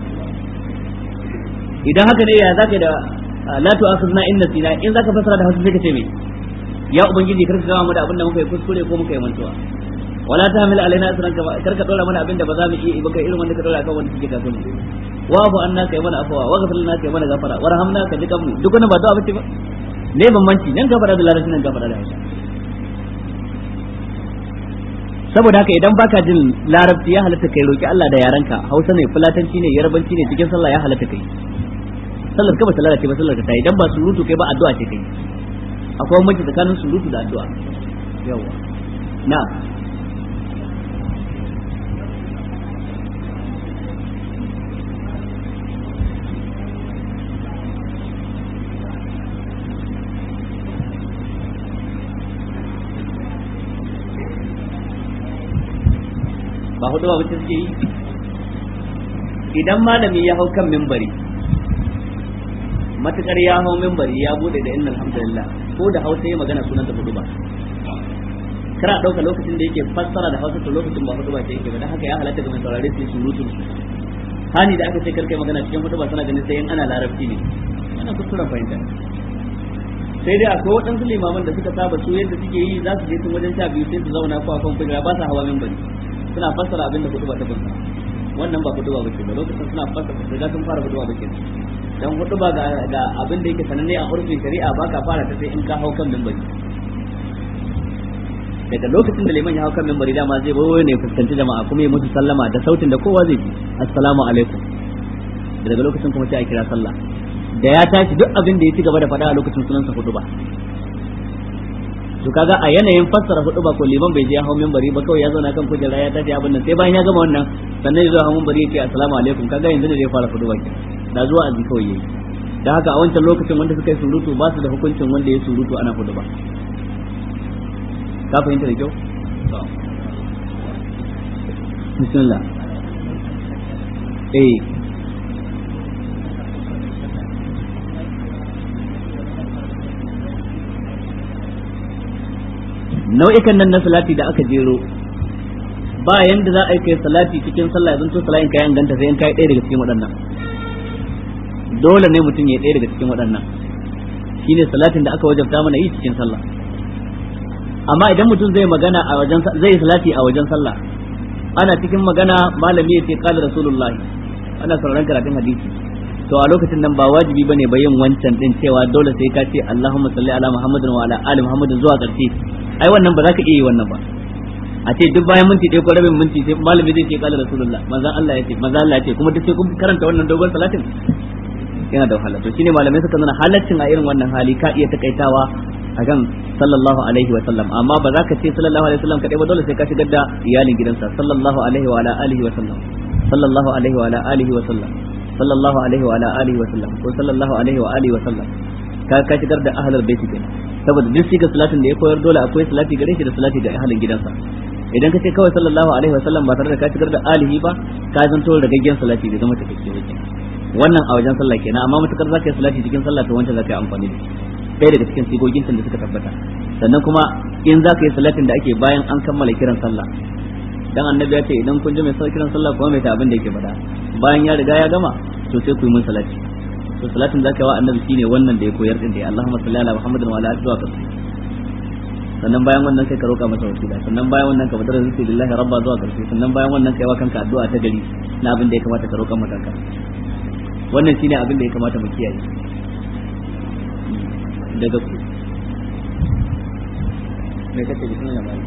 idan haka ne ya zaka da la tu'akhidna in nasina in zaka fasara da hausa sai ka ce me ya ubangiji kar ka gama mu da abin da muka yi kuskure ko muka yi mantuwa wala ta hamil alaina asran ka kar ka dora mana abin da ba za mu iya ba kai irin wanda ka dora kan wanda suke kafin mu wa bu anna kai mana afwa wa ghfir lana kai mana gafara warhamna ka jikan mu duk wannan ba da abin ba ne bambanci nan gafara da larabci nan gafara da hausa saboda haka idan baka jin larabci ya halatta kai roki Allah da yaranka hausa ne fulatanci ne yarbanci ne cikin sallah ya halatta kai sallar ka ba ta lalace ba sallar ka ta idan ba surutu kai ba addu'a ce kai akwai mace tsakanin surutu da addu'a yawa na ba hudu ba suke yi idan malami ya hau kan mimbari matukar ya hau mimbari ya bude da innal hamdulillah ko da hausa ya magana sunan da hudu ba kara dauka lokacin da yake fassara da hausa to lokacin ba hudu ba ce yake ba dan haka ya halatta ga mai saurare su surutun su hani da aka ce karkai magana cikin hudu ba sana ganin sai in ana larabci ne wannan kuskuren fahimta sai dai akwai waɗansu limaman da suka saba su yadda suke yi za su je tun wajen sha biyu sai su zauna ko a kan kujera ba sa hawa minbari suna fassara abin da kutuba ta kunsa wannan ba kutuba ba ke ba lokacin suna fassara riga sun fara kutuba ba ke dan kutuba ga ga abin da yake sananne a urfin shari'a ba ka fara ta sai in ka hau kan minbari daga lokacin da liman ya hau kan minbari dama zai bawo ne fuskanci jama'a kuma ya musu sallama da sautin da kowa zai ji assalamu alaikum daga lokacin kuma sai a kira sallah da ya tashi duk abin da ya ci gaba da faɗa a lokacin sunansa hudu ba to kaga a yanayin fassara hudu ba ko liman bai je ya hau minbari ba kawai ya zauna kan kujera ya tashi abin nan sai bayan ya gama wannan sannan ya zo hau minbari ya ce assalamu alaikum kaga yanzu ne zai fara hudu ba ke da zuwa azi kawai yayi da haka a wancan lokacin wanda suka yi surutu ba su da hukuncin wanda ya surutu ana hudu ba ka fahimta da kyau bismillah eh nau'ikan nan na salati da aka jero ba yanda za a yi kai salati cikin sallah yanzu to salatin kayan ganta sai in kai ɗaya daga cikin waɗannan dole ne mutum ya ɗaya daga cikin waɗannan shine salatin da aka wajabta mana yi cikin sallah amma idan mutum zai magana a wajen zai salati a wajen sallah ana cikin magana malami ya ce qala rasulullah ana sauraron karatun hadisi to a lokacin nan ba wajibi bane ba yin wancan din cewa dole sai ka ce Allahumma salli ala Muhammadin wa ala ali Muhammadin zuwa ƙarshe ai wannan ba za ka iya yi wannan ba a ce duk bayan minti ɗaya ko rabin minti sai malami zai ce qala rasulullah manzon Allah ya ce manzon Allah ya ce kuma duk sai kun karanta wannan dogon salatin yana da wahala to shine malamai suka nuna halaccin a irin wannan hali ka iya takaitawa akan sallallahu alaihi wa sallam amma ba za ka ce sallallahu alaihi wa sallam kadai ba dole sai ka shigar da iyalin gidansa sallallahu alaihi wa ala alihi wa sallam sallallahu alaihi wa ala alihi wa sallam sallallahu alaihi wa ala alihi wa sallam ko sallallahu alaihi wa alihi wa sallam ka ka shigar da ahlul bait kenan saboda duk shiga salatin da ya koyar dole akwai salati gare shi da salati ga ahlin gidansa idan ka ce kawai sallallahu alaihi wa sallam ba tare da ka shigar da alihi ba ka zanto ragaggen salati da zama take ba wannan a wajen sallah kenan amma matukar zaka yi salati cikin sallah to wancan zaka yi amfani da ɗaya daga cikin sigogin da suka tabbata sannan kuma in zaka yi salatin da ake bayan an kammala kiran sallah dan annabi ya ce idan kun ji mai sauki kiran sallah kuma mai ta abin da yake faɗa bayan ya riga ya gama to sai ku yi mun salati to salatin zaka yi wa annabi shine wannan da ya koyar din da Allahumma salli ala Muhammadin wa ala alihi wa sahbihi sannan bayan wannan sai ka roƙa masa wasila sannan bayan wannan ka fadar rizqi lillahi rabba zuwa karshe sannan bayan wannan kai wa kanka addu'a ta gari na abin da ya kamata ka roƙa maka kanka wannan shine abin da ya kamata mu kiyaye daga ku me kace bismillah mai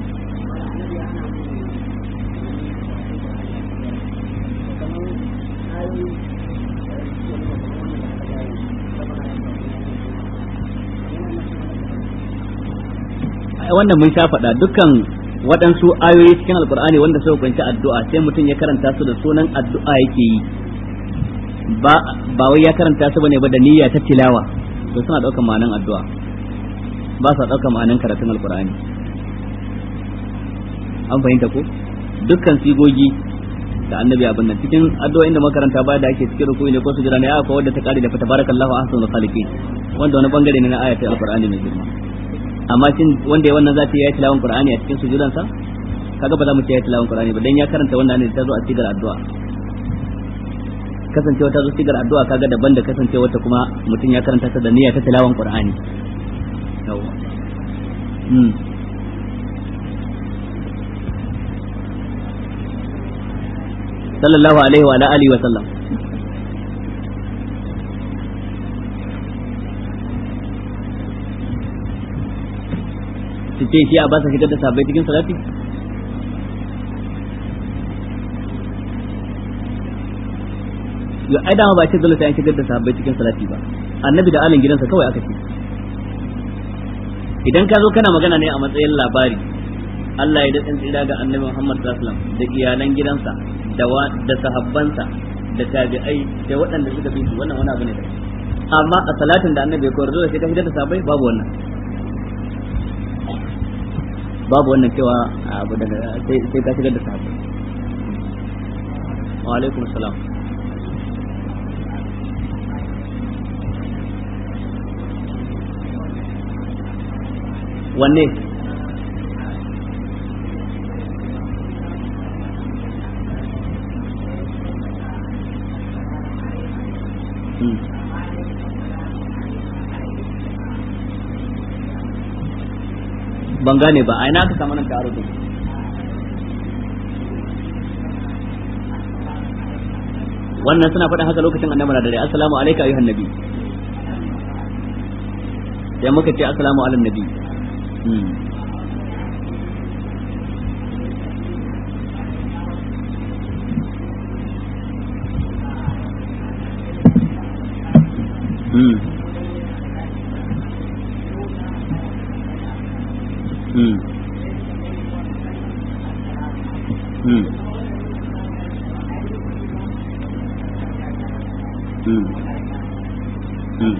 wannan mun sha faɗa dukkan waɗansu ayoyi cikin alkur'ani wanda suka kunshi addu'a sai mutum ya karanta su da sunan addu'a yake yi ba ba wai ya karanta su bane ba da niyya ta tilawa to suna ɗaukar ma'anan addu'a ba sa ɗaukar ma'anan karatun alkur'ani an fahimta ko dukkan sigogi da annabi abin nan cikin addu'o'in da makaranta ba da ake cikin rukuni ne ko su jira ne aka wadda ta kare da tabarakallahu ahsanul khaliqin wanda wani bangare ne na ayatul alqur'ani mai girma amma shin wanda ya wannan zata yi tilawan qur'ani a cikin sujudan sa kaga ba za mu ce ya tilawan qur'ani ba dan ya karanta wannan ne ta zo a sigar addu'a kasancewa ta zo sigar addu'a kaga daban da kasancewa ta kuma mutum ya karanta ta da niyya ta tilawan qur'ani yawa mm sallallahu alaihi wa alihi wa sallam su ce shi a ba sa shigar da sabai cikin salati yo ai dama ba ce dole sai an shigar da sahabbai cikin salati ba annabi da alin gidansa kawai aka ce idan ka zo kana magana ne a matsayin labari Allah ya daɗin tsira ga annabi Muhammad sallallahu alaihi wasallam da iyalan gidansa da da sahabbansa da tabi'ai da waɗanda suka bi su wannan wani abu ne da amma a salatin da annabi ya koyar dole sai ka shigar da sahabbai babu wannan babu wannan cewa abu daga sai ka shigar da sahabbai wa alaikum salam wanne ban gane ba a ina aka samu nan ta'arudin wannan suna faɗin haka lokacin annabi na dare assalamu alayka ayyuhan nabi sai muka ce assalamu ala nabi Hmm. Hmm. Hmm. Hmm. Hmm.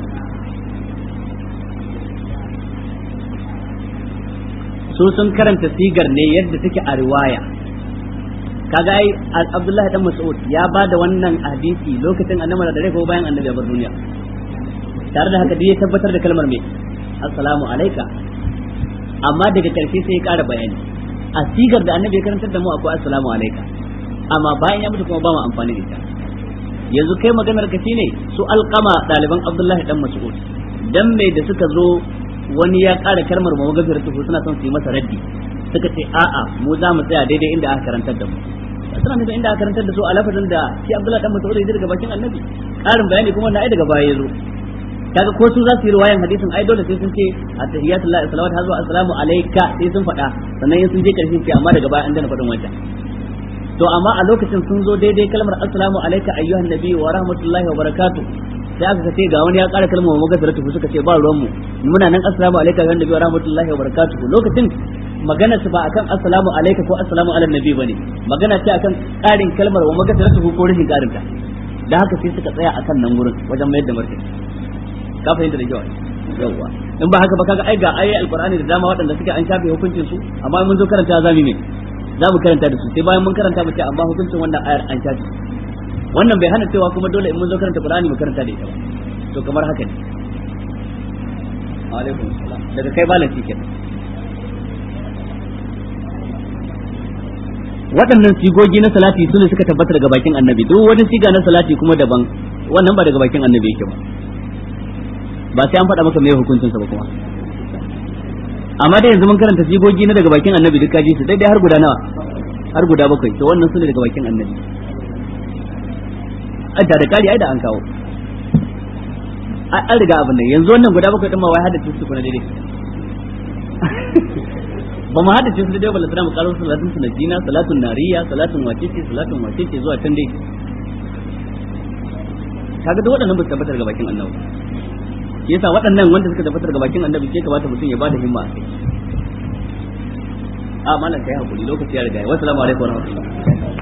su sun karanta sigar ne yadda take a riwaya kaga ai Abdullahi dan Mas'ud ya ba da wannan hadisi lokacin annabi da dare ko bayan annabi ya bar duniya tare da haka dai ya tabbatar da kalmar me assalamu alayka amma daga karshe sai ya ƙara bayani a sigar da annabi ya karantar da mu akwai assalamu alayka amma bayan ya mutu kuma ba mu amfani da ita yanzu kai maganar ka shine su alqama ɗaliban Abdullahi dan Mas'ud dan me da suka zo wani ya ƙara kalmar mu magafiratu suna son su yi masa raddi suka ce a'a mu za mu tsaya daidai inda aka karantar da mu suna nufin inda aka karantar da su a lafazin da shi Abdullahi dan Mas'ud ya daga bakin Annabi ƙarin bayani kuma na ai daga baya ya zo kaga ko su za su yi riwayan hadisin ai dole sai sun ce attahiyatullahi salawatu hazu assalamu alayka sai sun faɗa sannan sun je karshen ce amma daga baya an dana faɗin wancan to amma a lokacin sun zo daidai kalmar assalamu alayka ayyuhan nabi wa rahmatullahi wa barakatuh sai aka ce ga wani ya ƙara kalmar wa magasaratu suka ce ba ruwan mu muna nan assalamu alayka ayyuhan nabi wa rahmatullahi wa barakatuh lokacin magana su ba akan assalamu alayka ko assalamu ala nabi bane magana ce akan ƙarin kalmar wa magasaratu ko rashin ƙarin ta da haka sai suka tsaya akan nan gurin wajen mayar da martani ka fahimta da kyau yawwa in ba haka ba kaga ai ga ayoyi alqur'ani da dama waɗanda suke an shafe hukuncin su amma mun zo karanta za mu me za mu karanta da su sai bayan mun karanta mu ce amma hukuncin wannan ayar an shafe wannan bai hana cewa kuma dole in mun zo karanta qur'ani mu karanta da ita ba to kamar haka ne alaikum salam daga kai malam shi kenan waɗannan sigogi na salati su ne suka tabbata daga bakin annabi duk wani siga na salati kuma daban wannan ba daga bakin annabi yake ba ba sai an faɗa maka mai hukuncinsa ba kuma amma da yanzu mun karanta sigogi na daga bakin annabi duk kaji su daidai har guda nawa har guda bakwai to wannan su ne daga bakin annabi an da kari ai da an kawo an riga abin nan yanzu wannan guda bakwai din ma wai haddace su kuna daidai ba mu haddace su daidai ba lantana mu karo salatun sunajina salatun nariya salatun wacece salatun wacece zuwa can dai kaga duk waɗannan ba su tabbatar ga bakin annabi yasa waɗannan wanda suka tabbatar ga bakin annabi ke kamata mutum ya bada himma a kai a malam kai hakuri lokaci ya riga wa assalamu alaikum wa rahmatullahi